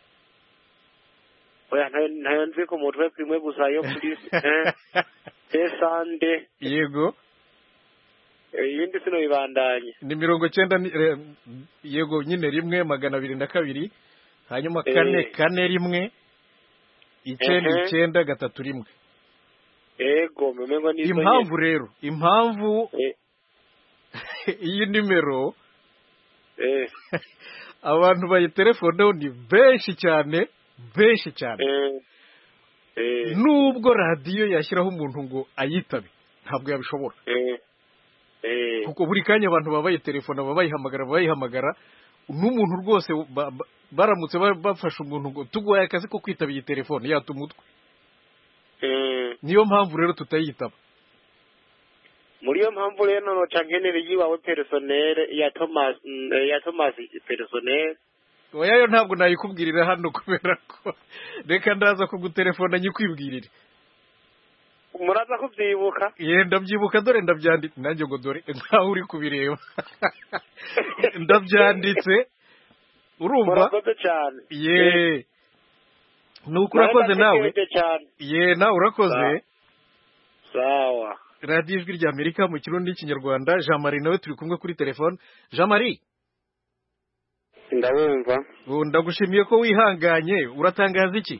oya ntayo nzi ku mutwe kimwe gusa yo kuri esande yego ibindi sino bibandanye ni mirongo cyenda yego nyine rimwe magana abiri na kabiri hanyuma kane kane rimwe icyenda icyenda gatatu rimwe yego mumengo nizo impamvu rero impamvu iyi nimero abantu bayitelefoneho ni benshi cyane benshi cyane nubwo radiyo yashyiraho umuntu ngo ayitabe ntabwo yabishobora kuko buri kanya abantu baba bayitelefona baba bayihamagara baba bayihamagara n'umuntu rwose baramutse bafashe umuntu ngo tuguhaye akazi ko kwitaba iyi telefone yata umutwe niyo mpamvu rero tutayitaba muri iyo mpamvu rero noca nkenera iyiwawe perisonere ya thomas ya thomas perisonere oya ntabwo nayikubwirira hano kubera ko reka ndaza kugutelefona nyikwibwirire muraza kubyibuka yenda byibuka dore ndabyanditse nanjye ngo dore nkaho uri kubireba ndabyanditse urumva murakoze cyane ye nuko urakoze nawe Ndategereje cyane ye nawe urakoze sawa radiyo ijwi rya amerika mu kirundi n'ikinyarwanda jean marie nawe turi kumwe kuri telefone jean marie ndabumva ubu ndagushimiye ko wihanganye uratangaza iki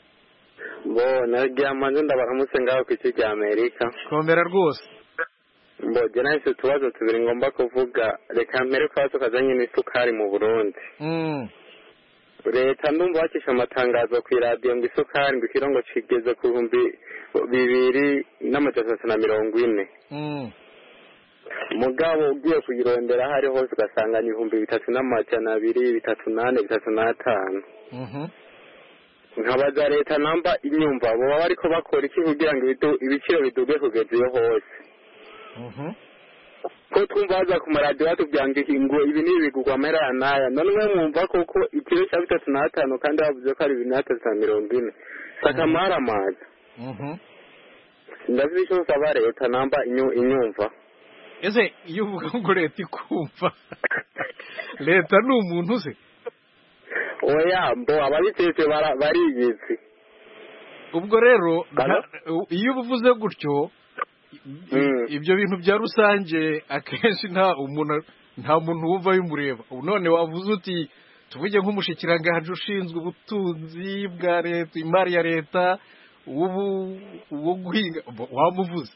bo naryamaze ndabaramutse ngaho ku isi rya amerika komera rwose mbogera nahise utubazo tubiri ngomba kuvuga reka mbere ko tukazanye n'isukari mu burundi Mm, leta ndumva bakisha amatangazo ku iradiyo ngo isukari ngo ikiro ngo kigeze ku bihumbi bibiri n'amajana atatu na mirongo ine mm, mugabo ugiye kuyirondera aho ari hose ugasanga ni ibihumbi bitatu n'amajana abiri bitatu n'ane bitatu n'atanu mhm. nkabaza leta namba inyumva baba bariko bakora iki kugira ngo ibidu- ibiciro biduge kugeza iyo hose Mhm. ko twumva baza ku maradiyo batubwira ngo iki- ngo ibi ni ibigurwa amahera ya n'aya none mwe mwumva koko ikiro cya bitatu n'atanu kandi bavuze ko ari bibiri n'atatu na mirongo ine saka amazi Mhm. ndazi icyo nsaba leta namba inyu- inyumva ese iyo uvuga ngo leta ikumva leta ni umuntu se oya mbo ababitetse bara- bariyizi ubwo rero nta- iyo uvuze gutyo i- ibyo bintu bya rusange akenshi nta umuntu nta muntu wumva bimureba Ubu none wavuze uti tuvuge nk'umushikiranganji ushinzwe ubutunzi bwa leta imari ya leta ubu uwo guhinga bo- wamuvuze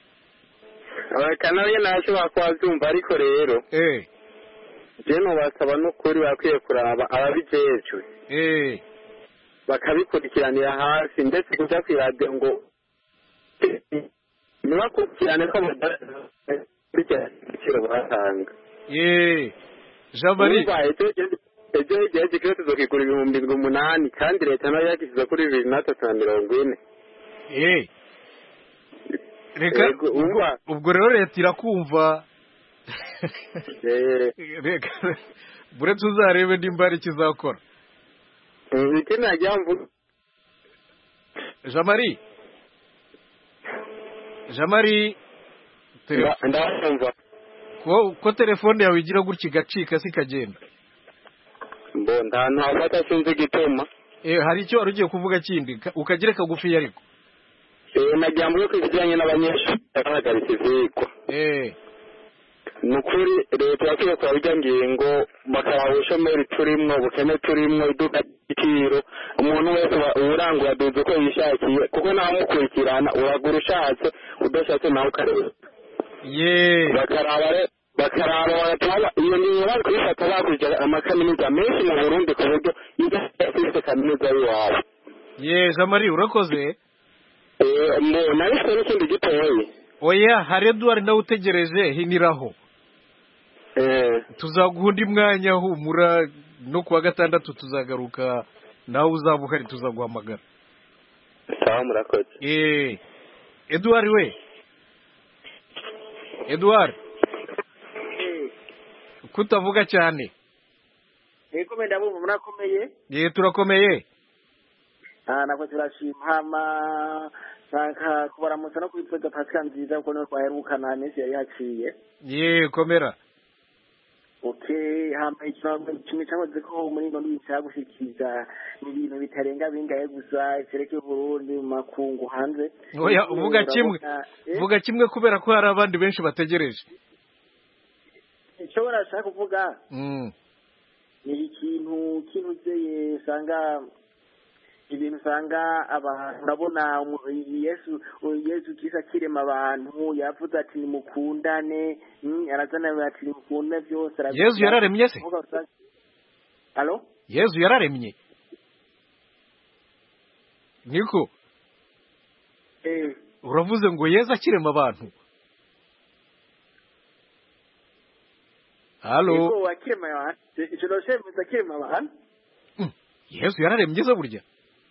reka nawe ntashobora kuba abyumva ariko rero eh je nubasaba n'ukuri bakwiye kuraba ababijejwe eh bakabikurikiranira hasi ndetse kuja kw'iradiyo ngo ntibakurikirane ko bakurikirana ibiciro batanga eh jean marie Urumva, ejo- ejo- ejo igihe gikwiye tuzokigura ibihumbi ndwi umunani kandi leta nayo yagishyize kuri bibiri n'atatu na mirongo ine eh reka Yego, umva. ubwo rero leta irakumva Eh, reka buretse uzarebe nimba hari ikizakora mm, ikindi nagira mvuga jean marie jean marie tele- nda- ndabumva ko ko telefone yawe igira gutya igacika si ikagenda mbo nta hantu hafata sinzi igituma eh hari icyo wari ugiye kuvuga kindi ka- ukagira kagufi ariko Eh, nagira mvuge ko ibijyanye n'abanyeshuri bahagaritse ivyigwa eh ni ukuri leta yakwiye kuraba ijya ngingo bakaraba ubushomeri turimwo ubukene turimwo iduka ry'igiciro umuntu wese wa- uwurangura aduza uko yishakiye kuko ntamukurikirana uragura ushatse udashatse nawe ukareba ye bakaraba re- bakaraba bagatuma ba- iyo ngingo bari kuyifata bakurikira amakaminuza menshi mu burundi ku buryo iyo afite kaminuza y'iwabo ye jean marie urakoze Eh, mbo nabifite n'ikindi gitoyi oya hari eduard nawe utegereje hiniraho Eh, tuzaguha undi mwanya humura no kuwa gatandatu tuzagaruka nawe uzaba uhari tuzaguhamagara sawa murakoze eh eduard we eduard kutavuga cyane yego menda bumva murakomeye ye turakomeye ah nako turashima hama nshaka kubaramutsa no kwitwaza pasika nziza kuko niwe twaherukana iminsi yari yaciye ye komera okay hama ikibazo kimwe cyakoze ko muri ino ndwi cyagushikiriza ni ibintu bitarenga bingahe gusa cerekeye uburundi mu makungu hanze oya uvuga kimwe Urabona, eh, vuga kimwe kubera ko hari abandi benshi bategereje icyo barashaka kuvuga mm. ni ikintu kinuzeye usanga ibintu usanga abantu urabona umu- yesu yesu kisa akirema abantu yavuze ati nimukundane mm, arazana ati nimukundane byose aravuga- Yesu yararemye se? Kuvuga usanga- Alo? yezu yararemye niko Eh, uravuze ngo yezu akirema abantu halo yego akirema abantu icyo noshemeza akirema abantu yezu yararemye se burya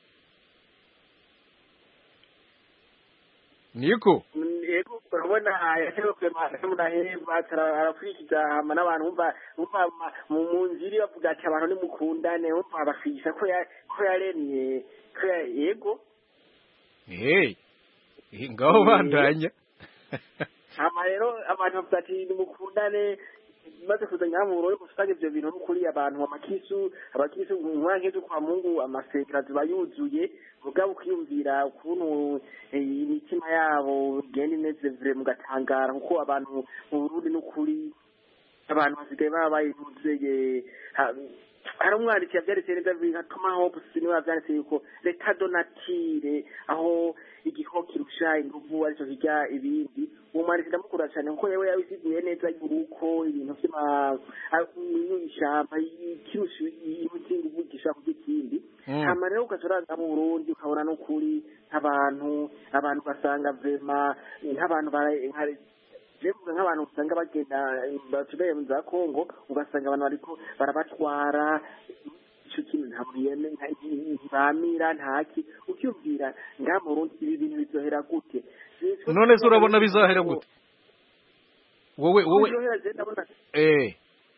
niko Mm, yego urabona yashyirwa kurema umuntu ahemba arakurikiza hama n'abantu bumva bumva ma- mu mu nzira bavuga ati abantu nimukundane bumva bakwigisha ko ya- ko yaremye ko ya- yego hey ngaho bandanya hama rero abantu bavuga ati nimukundane maze kuza ngaha mu Burundi usanga ivyo bintu n'ukuri abantu amakisu abakisu nk'ank'izo kwa Mungu amasengero ziba yuzuye mugabo ukiyumvira ukuntu eh, imitima yabo igenda imeze vire mugatangara kuko abantu mu Burundi n'ukuri abantu basigaye baba bayivuzeye hari umwanditsi yavyanditse neza nka Thomas Hobbes niwe yavyanditse yuko leta donatire aho igikoko kirusha inguvu arico kirya ibindi uwo mwanditsi ndamukunda cane kuko yewe yabisiguye neza yuko ibintu vy'ama ishamba kirusha imiti inguvu gishaka kurya ikindi Mm. hama rero ugaca uranga mu Burundi ukabona n'ukuri nk'abantu abantu ugasanga vrema nk'abantu bara- nka- jevuga nk'abantu usanga bagenda batubereye mu za Kongo ugasanga abantu bariko barabatwara ico kintu ntabwo yeme ntibamira ntaki ukyumvira ngaha mu Burundi ibi bintu bizohera gute none se urabona bizahera gute wowe wowe bizohera je ndabona eh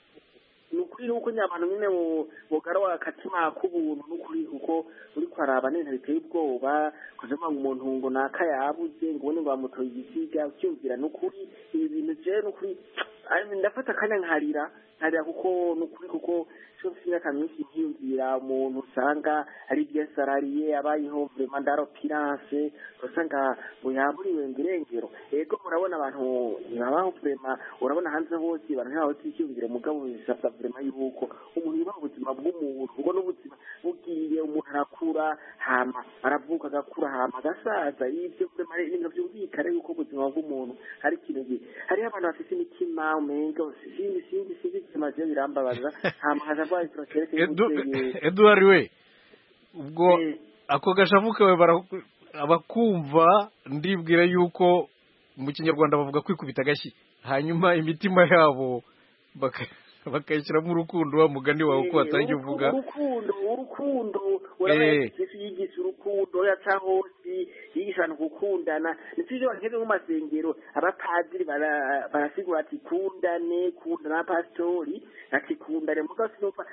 ni ukuri nuko nyabantu nyine bugarawa akatima k'ubuntu n'ukuri kuko uri kwaraba n'ibintu biteye ubwoba kuvuga ngo umuntu ngo naka yabuze ngo ubone ngo bamutoye igisiga ucyumvira n'ukuri ibi bintu je n'ukuri ari- ndafata akanya nkarira nkarira kuko n'ukuri kuko cyo mfite imyaka myinshi nkiyumvira umuntu usanga ari byesalariye abayeho vrema ndaro pirance usanga ngo yaburiwe ngo irengero ego murabona abantu ntibabaho vrema urabona hanze hose abantu ntibaho twikiyumvira mugabo bisabwa vrema yuko umuntu yubaha ubuzima bw'umuntu ubwo n'ubuzima bugiye umuntu arakura hama aravuka agakura hama agasaza ibyo vrema ari ibintu byumvikana yuko ubuzima bw'umuntu hari ikintu gi- hariho abantu bafite imitima umenga sinzi sinzi sinzi ikimaze birambabaza hama haza rwaye turashereke Edu- Edouard we ubwo ako gashavu kawe bara- abakumva ndibwira yuko mu kinyarwanda bavuga kwikubita agashyi hanyuma imitima yabo baka- bakayishyiramo urukundo wa mugani wawe uko watangiye uvuga urukundo urukundo Eh. urabona yesu yigisha urukundo yaca hose yigisha abantu gukundana nicyo ivyo bakeze mu masengero abapadiri bara- barasigura ati kundane kundana n'abapasitori ati kundane mugabo sinumva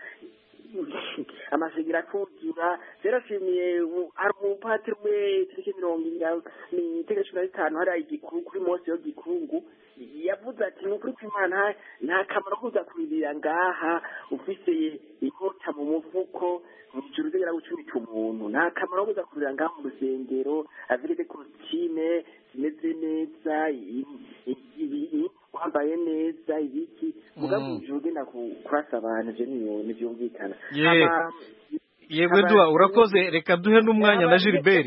amasengero atuzura yarashimiye u- hari umupatiri umwe tariki mirongo inga- ni itariki cumi na zitanu hariya igikuru kuri mose yo gikungu yavuze ati ni ukuri kw'imana nta kamaro ko kuza kubirira ngaha ufise inkota mu mufuko mw'ijuru uzegera gucumita umuntu nta kamaro ko kuza kubirira ngaha mu rusengero avire kositime zimeze neza i- i- i- i- wambaye neza ibiki mugabo Mm. ijuru ugenda ku- kurasa abantu ivyo niyo ntivyumvikana Ye. Hama- yego Edouard urakoze reka duhe n'umwanya na Gilbert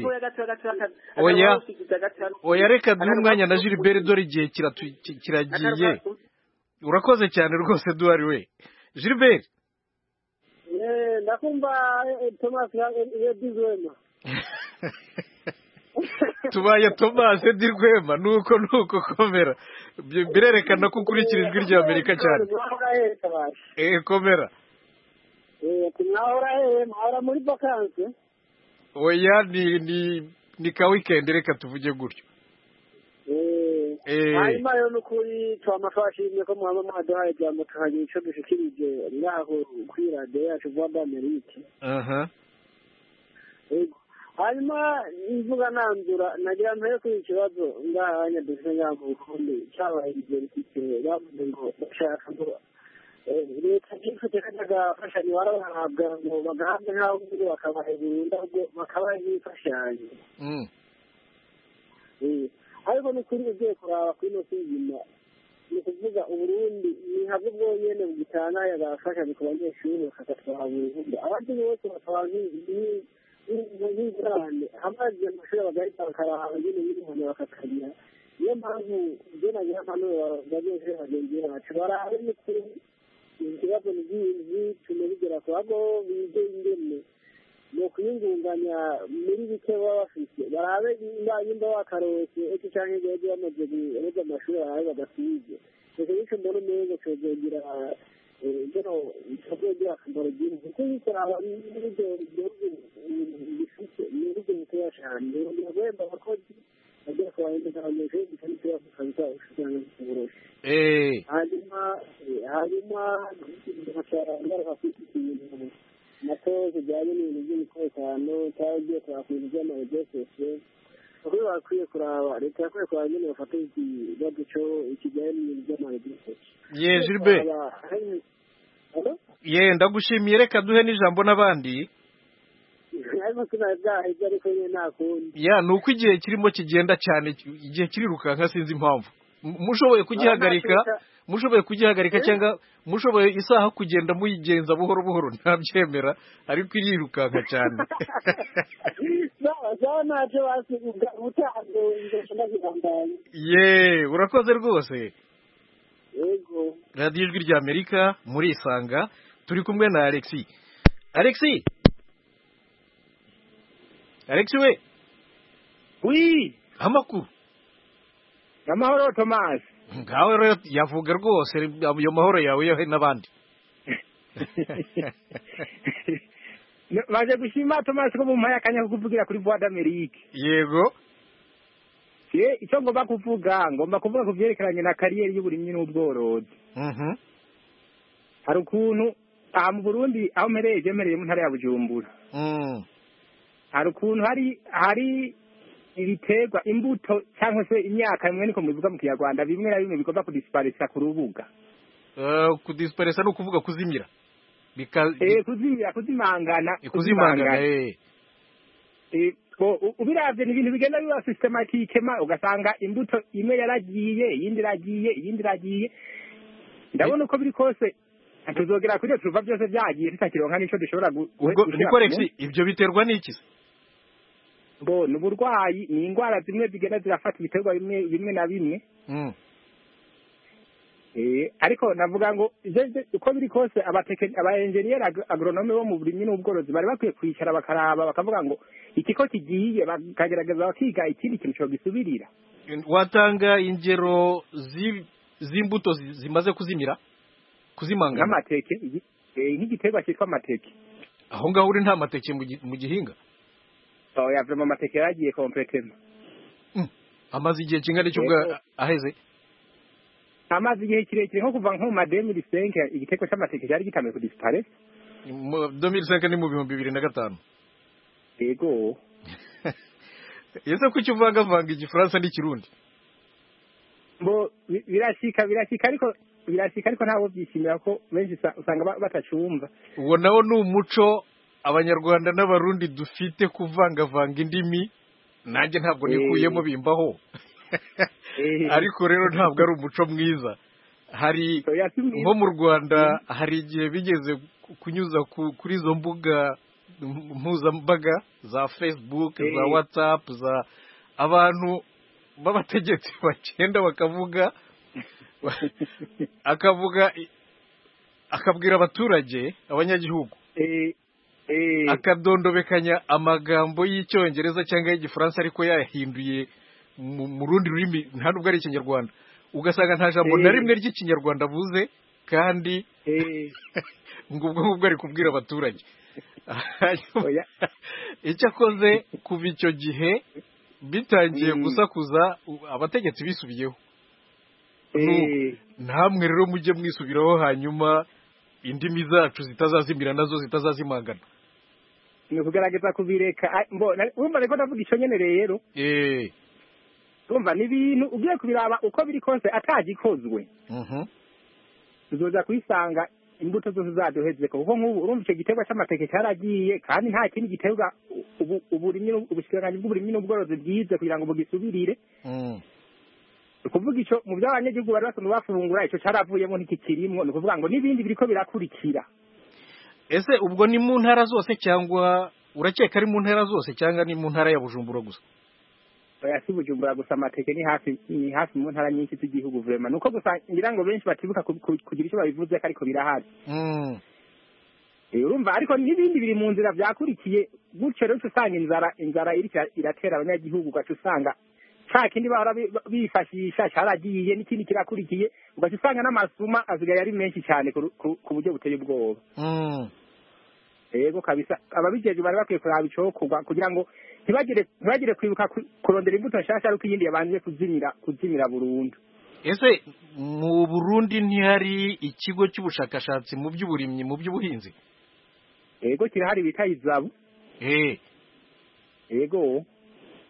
Oya. oya reka duhe umwanya na Gilbert dore igihe kiratu- ki- kiragiye urakoze cyane rwose Edouard we Gilbert Eh, ndakumva eh, Thomas yedizwema tubaye Thomas Edi Rwema nuko nuko komera Bi- birerekana ko ukurikira ijwi rya Amerika cyane mwahora hehe kabasha eh komera Eh, ati mwahora hehe mwahora muri vakanse oya ni ni ni ka weekend reka tuvuge gutyo Eh, Eh. hanyuma rero n'ukuri twama twashimye ko mwaba mwaduhaye ijambo tukagira ico dushikirije ngaho kuri radiyo yacu vuba d'Amerike aha Yego. hanyuma imvuga nanzura nagira mpere kuri iki kibazo ngaha abanyadufite ngaha mu burundi cyabaye igihe bavuze ngo bashaka ngo eh, leta ntifite kajya gafashanyo barabahabwa ngo bagahabwe nk'aho biri bakabaha burundu ahubwo bakabaha n'imfashanyo mm Eh, ariko ni kuri ugiye kuraba kuri ino suzuma ni ukuvuga uburundi ni habwo bwonyene bugitanga agafashanyo ku banyeshuri bakagatwara burundu abandi bose batwara nk'ingurane amazi amashuri bagahita bakaraba nyine y'umuntu bakakagira niyo mpamvu ibyo nagira impanuro abanyeshuri bagenzi bacu barabe ni kuri ikibazo ni byinshi tume bigera ku bago bige ingene ni ukuyingunganya muri bike baba bafite barabe nimba nimba wakarose eki canke igihe bamaze guheza amashuri barabe badasize icyo nicyo mbona umengo cyozogira bino cyozogira akamaro byinshi kuko yikoraba n'ibyo bihugu bifite ni ibihugu bitoya cane biragomba abakozi bagira kubahindura abanyeshuri bitari ikibazo kabisa usanga kiboroshe eh hanyuma hanyuma ngaruka kuri iki kintu nato kijyanye n'ibintu by'umutekano cyangwa ugiye kureba ku bintu by'amaregesese kuri bakwiye kuraba leta yakwiye kuraba nyine bafata ikibazo cyo kijyanye n'ibintu by'amayediketi ye Gilbert ye ndagushimiye reka duhe n'ijambo n'abandi ariko sinari byahebye ariko nyine nta kundi ya ni uko igihe kirimo kigenda cyane igihe kirirukanka sinzi impamvu M- mushoboye kugihagarika mushoboye kugihagarika cyangwa mushoboye isaha kugenda muyigenza buhoro buhoro ntabyemera ariko irirukanka cyane sawa ntacyo basi ubutanze ingeso ndazibandanya ye urakoze rwose yego radiyo ijwi rya amerika murisanga turi kumwe na alexi alexi alexi we wi amakuru amahoro thomas ngawe rero yavuga rwose ayo mahoro yawe yohe n'abandi maze gushima thomas ko mumpaye akanya ko kuvugira kuri voix d'amerique yego ye icyo ngomba kuvuga ngomba kuvuga ku byerekeranye na kariyeri y'uburimyi n'ubworozi Mhm. hari ukuntu aha mu burundi aho mpereye je mpereye mu ntara ya bujumbura Mm. hari ukuntu hari hari ibiterwa imbuto cyangwa se imyaka bimwe niko mubivuga mu kinyarwanda bimwe na bimwe bigomba kudisiparisa ku rubuga Eh, kudisiparisa ni ukuvuga kuzimira Bika- eh kuzimira kuzimangana kuzimangana eh. Eh, bo- u- ubiravye ni ibintu bigenda biba systematique ma ugasanga imbuto imwe yaragiye iyindi iragiye iyindi iragiye ndabona uko biri kose tuzogera kuri iyo turuva byose byagiye tutakironka n'ico dushobora gu- ubwo gushira niko ku Alexi ibyo biterwa n'iki se bo ni uburwayi ni indwara zimwe zigenda zirafata ibiterwa bimwe bimwe na bimwe Mm. Eh, ariko navuga ngo ivyo- ivyo- uko biri kose abateke- aba enjeniyeri ag- agronome bo mu burimyi n'ubworozi bari bakwiye kwicara bakaraba bakavuga ngo iki ko kigiye bakagerageza bakiga ikindi kintu cyo gisubirira watanga ingero zi- z'imbuto zi- zimaze kuzimira kuzimangana nk'amateke igi- eh, nk'igiterwa cyitwa amateke aho ngaho uri nta mateke mu gi- mu gihinga oya vrema amateke yaragiye kompletema amaze igihe kingana icyo ubwo Yego. aheze amaze igihe kirekire nko kuva nko mu mademi risenke igiterwa cy'amateke cyari gitangiye kudisiparesa mu 2005 ni mu bihumbi bibiri na gatanu yego ese kuki uvangavanga igifaransa n'ikirundi bo bi- birashika birashika ariko birashika ariko ntabwo byishimira ko benshi usa- usanga ba- batacumva uwo nawo ni umuco abanyarwanda n'abarundi dufite kuvangavanga indimi nanjye ntabwo Eh. nikuyemo bimbaho Eh. ariko rero ntabwo ari umuco mwiza hari nko mu rwanda hari igihe bigeze ku- kunyuza ku- kuri izo mbuga m- mpuzambaga za facebook za Eh. whatsapp za abantu b'abategetsi bagenda bakavuga akavuga akabwira abaturage abanyagihugu Eh, eh, akadondobekanya amagambo y'icyongereza cyangwa y'igifaransa ariko yayahinduye mu mu rundi rurimi nta nubwo ari ikinyarwanda ugasanga nta jambo na Eh. rimwe ry'ikinyarwanda avuze kandi ngo ubwo ngubwo ari kubwira abaturage Hanyuma, icyo akoze kuva icyo gihe bitangiye Mm. gusakuza u- abategetsi bisubiyeho eh, Nu- namwe rero mujye mwisubiraho hanyuma indimi zacu zitazazimira nazo zitazazimangana ni ukugerageza kubireka Ah, mbo na- urumva reko ndavuga icyo nyene rero eh urumva ni ibintu ugiye kubiraba uko biri kose atagikozwe mhm tuzoza kuyisanga imbuto zose zaduheze kuko nk'ubu urumva icyo giterwa cy'amateke cyaragiye kandi nta kindi giterwa ubu uburimyi n'ub- ubushikiranganji bw'uburimyi n'ubworozi bwize kugira ngo bugisubirire Mm. ni ukuvuga icyo mu byo abanyagihugu bari basanzwe bafungura icyo cyaravuyemo ntikikirimwo ni ukuvuga ngo n'ibindi biriko birakurikira ese ubwo ni mu ntara zose cyangwa urakeka ari mu ntara zose cyangwa ni mu ntara ya bujumbura gusa oya si bujumbura gusa amateke ni hafi ni hafi mu ntara nyinshi z'igihugu vrema ni uko gusa ngira ngo benshi batibuka ku- ku- kugira icyo babivuze ko ariko birahari Mm. Eh, urumva ariko n'ibindi biri mu nzira byakurikiye gutyo rero uca usanga inzara inzara iriko ira- iratera abanyagihugu ugaca usanga ca kindi bahora bi- bifashisha caragiye n'ikindi kirakurikiye ugaca usanga n'amasuma asigaye ari menshi cyane ku ru- ku- ku buryo buteye ubwoba Mm. yego kabisa ababijejwe bari bakwiye kuraba icokorwa kugira ngo ntibagire ntibagire kwibuka ku- kurondera imbuto nshasha ariko iyindi yabanje kuzimira kuzimira burundu ese mu burundi ntihari ikigo cy'ubushakashatsi mu by'uburimyi mu by'ubuhinzi yego kirahari bita izabu eh yego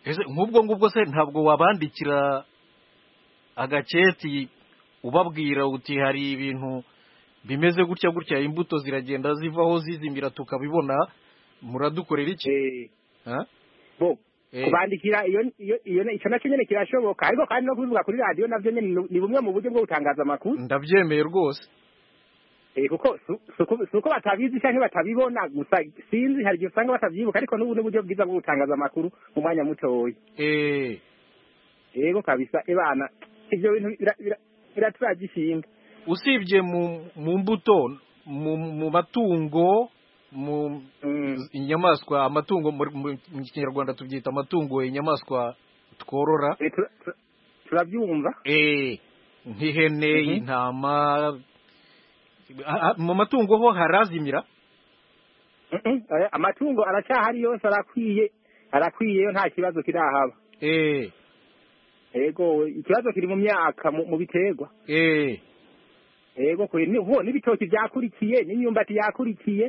ese nk'ubwo ngubwo se ntabwo wabandikira agaketi ubabwira uti hari ibintu bimeze gutya gutya imbuto ziragenda zivaho zizimira tukabibona muradukorera iki Ha? bo Eh. kubandikira iyo iyo iyo icyo nacyo nyene kirashoboka ariko kandi no kubivuga kuri radiyo navyo nyene ni- ni bumwe mu buryo bwo gutangaza amakuru ndabyemeye rwose Eh, kuko su- suko suko batabizi canke batabibona gusa sinzi hari igihe usanga batavyibuka ariko n'ubu n'uburyo bwiza bwo gutangaza amakuru mu mwanya mutoya eh yego kabisa ebana ivyo bintu bira- bira- biraturaje ishinga usibye mu mu mbuto mu mu matungo mu inyamaswa amatungo mu mu- mu kinyarwanda tubyita amatungo inyamaswa tworora turabyumva eh nk'ihene intama Ah, ah, mu matungo ho harazimira Mhm, eh, amatungo aracyahari yose arakwiye arakwiyeyo nta kibazo kirahaba eh yego ikibazo kiri mu myaka mu mu biterwa eh yego kwe ni ho n'ibitoki byakurikiye n'imyumbati yakurikiye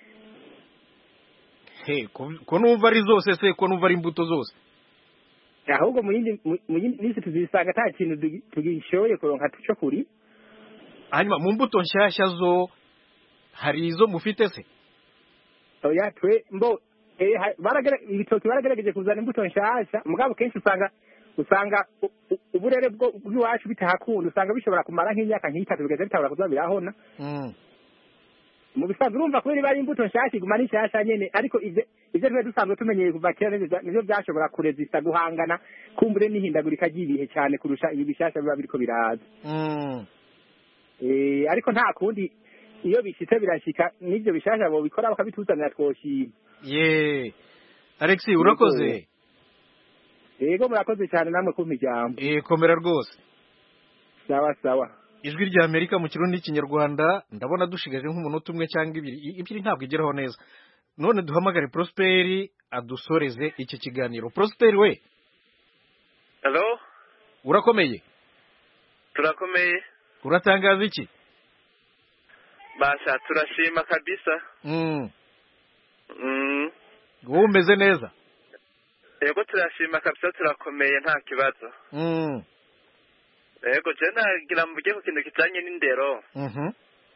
he ko ko numva ari zose se ko numva ari imbuto zose ahubwo mu yindi mu mu yindi minsi tuzisanga nta kintu tugi- tugishoboye kuronka cyo kuri hanyuma mu mbuto nshyashya zo hari izo mufite se oya twe mbo eh, ha- baragere ibitoki baragerageje kuzana imbuto nshasha mugabo kenshi usanga usanga u- u- uburere bwo bw'iwacu bitahakunda usanga bishobora kumara nk'imyaka nk'itatu bigaza bitabura kuza birahona Mm. mu bisanzwe urumva kubera iba ari imbuto nshasha iguma ari nshasha nyene ariko ivyo ivyo twari dusanzwe tumenyeye kuva kera nivyo nivyo byashobora kurezista guhangana kumbure n'ihindagurika ry'ibihe cyane kurusha ibi bishasha biba biriko biraza Mm. Eh, ariko nta kundi iyo bishitse birashika n'ivyo bishasha bobikora bakabituzanira twoshima ye Alex urakoze yego murakoze cyane namwe kumpa ijambo eh komera rwose sawa sawa ijwi rya Amerika mu kirundi n'ikinyarwanda ndabona dushigaje nk'umunota umwe cyangwa ibiri I- ibiri ntabwo igeraho neza none duhamagare Prosperi adusoreze iki kiganiro Prosperi we Hello, urakomeye turakomeye. uratangaza iki Basha, turashima kabisa. mm. Mm. wowe umeze neza Yego turashima kabisa turakomeye nta kibazo. mm. Yego je nagira mvuge ku kintu kijanye n'indero. mhm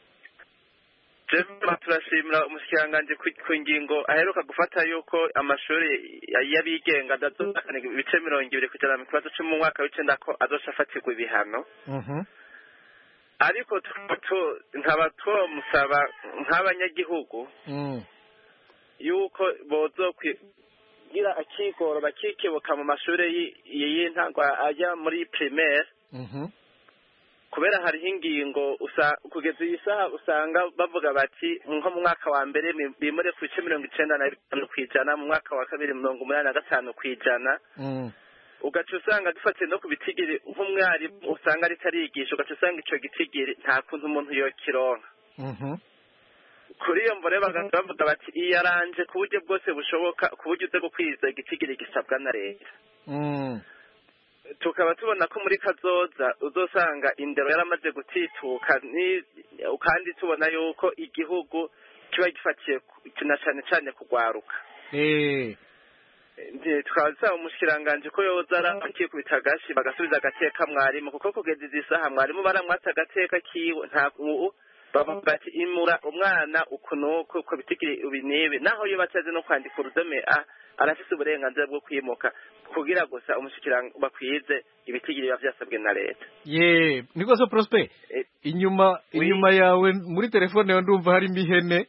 Je turashimira umushikiranganje ku ku ngingo aheruka gufata yuko amashuri y'abigenga adazokana ibice mirongo ibiri kujana mu kibazo cyo mu mwaka w'icenda ko azoca afatirwa ibihano. mhm Ariko tu- tu- nkaba twomusaba nk'abanyagihugu mm. yuko bozo kugira akigoro bakikebuka mu mashuri y- y'intango ajya muri primaire mhm kubera hariho ingingo usa kugeza iyi saha usanga bavuga bati nko mu mwaka wa mbere mi- bimure ku bice mirongo icenda na bitanu ku ijana mu mwaka wa kabiri mirongo umunani na gatanu ku ijana mm. ugaca usanga dufatiye no ku bitigiri nk'umwarimu usanga ariko arigisha ugaca usanga ico gitigiri nta kuntu umuntu yokironka mhm kuri iyo mbore bagaca bavuga bati iyaranje ku buryo bwose bushoboka ku buryo uze gukwiza igitigiri gisabwa na leta mm. tukaba tubona ko muri kazoza uzosanga indero yaramaze gutituka ni- kandi tubona yuko igihugu kiba gifatiye ku- na cane cane kugwaruka eh Nti- tukaba dusaba umushikiranganje ko yoza arakikubita agashi bagasubiza agateka mwarimu kuko kugeza izi saha mwarimu baramwatsa agateka kiwe nta ubu bavuga bati imura umwana uku nuku uko bitigiri ibi n'ibi naho iyo batazi no kwandika urudome a arafise uburenganzira bwo kwimuka kugira gusa umushikirang bakwize ibitigiri biba vyasabwe na leta ye niko so Prosper inyuma inyuma yawe muri telefone yawe ndumva harimo ihene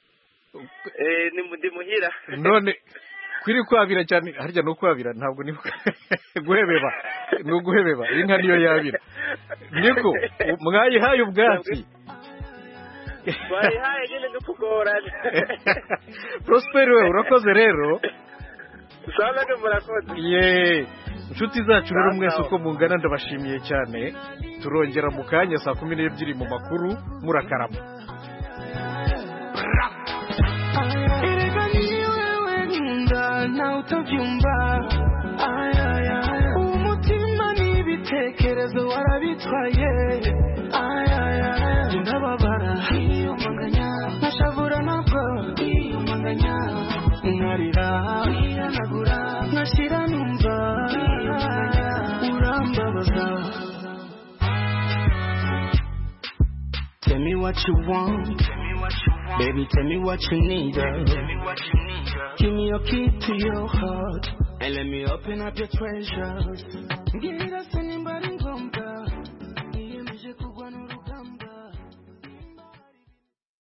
eh ni ndi muhira none kwiri kwabira cyane harya no kwabira ntabwo ni guhebeba ni uguhebeba inka niyo yabira niko mwayihaye ubwatsi wayihaye nyine no kugorana Prosper we urakoze rero usanga murakoze ye inshuti zacu rero mwese uko mungana ndabashimiye cyane turongera mu kanya saa kumi n'ebyiri mu makuru murakarama Erega ni wewe nkunda nawe utabyumva Ay, ay, ay. umutima n'ibitekerezo warabitwaye Ay, ay, ay. ndababara nkiyumanganya nkashavura nabwo nkiyumanganya nkarira nkihanagura nkashira numva what you want. Baby, tell me what you need. uh. Give me your key to your heart and let me open up your treasures. Give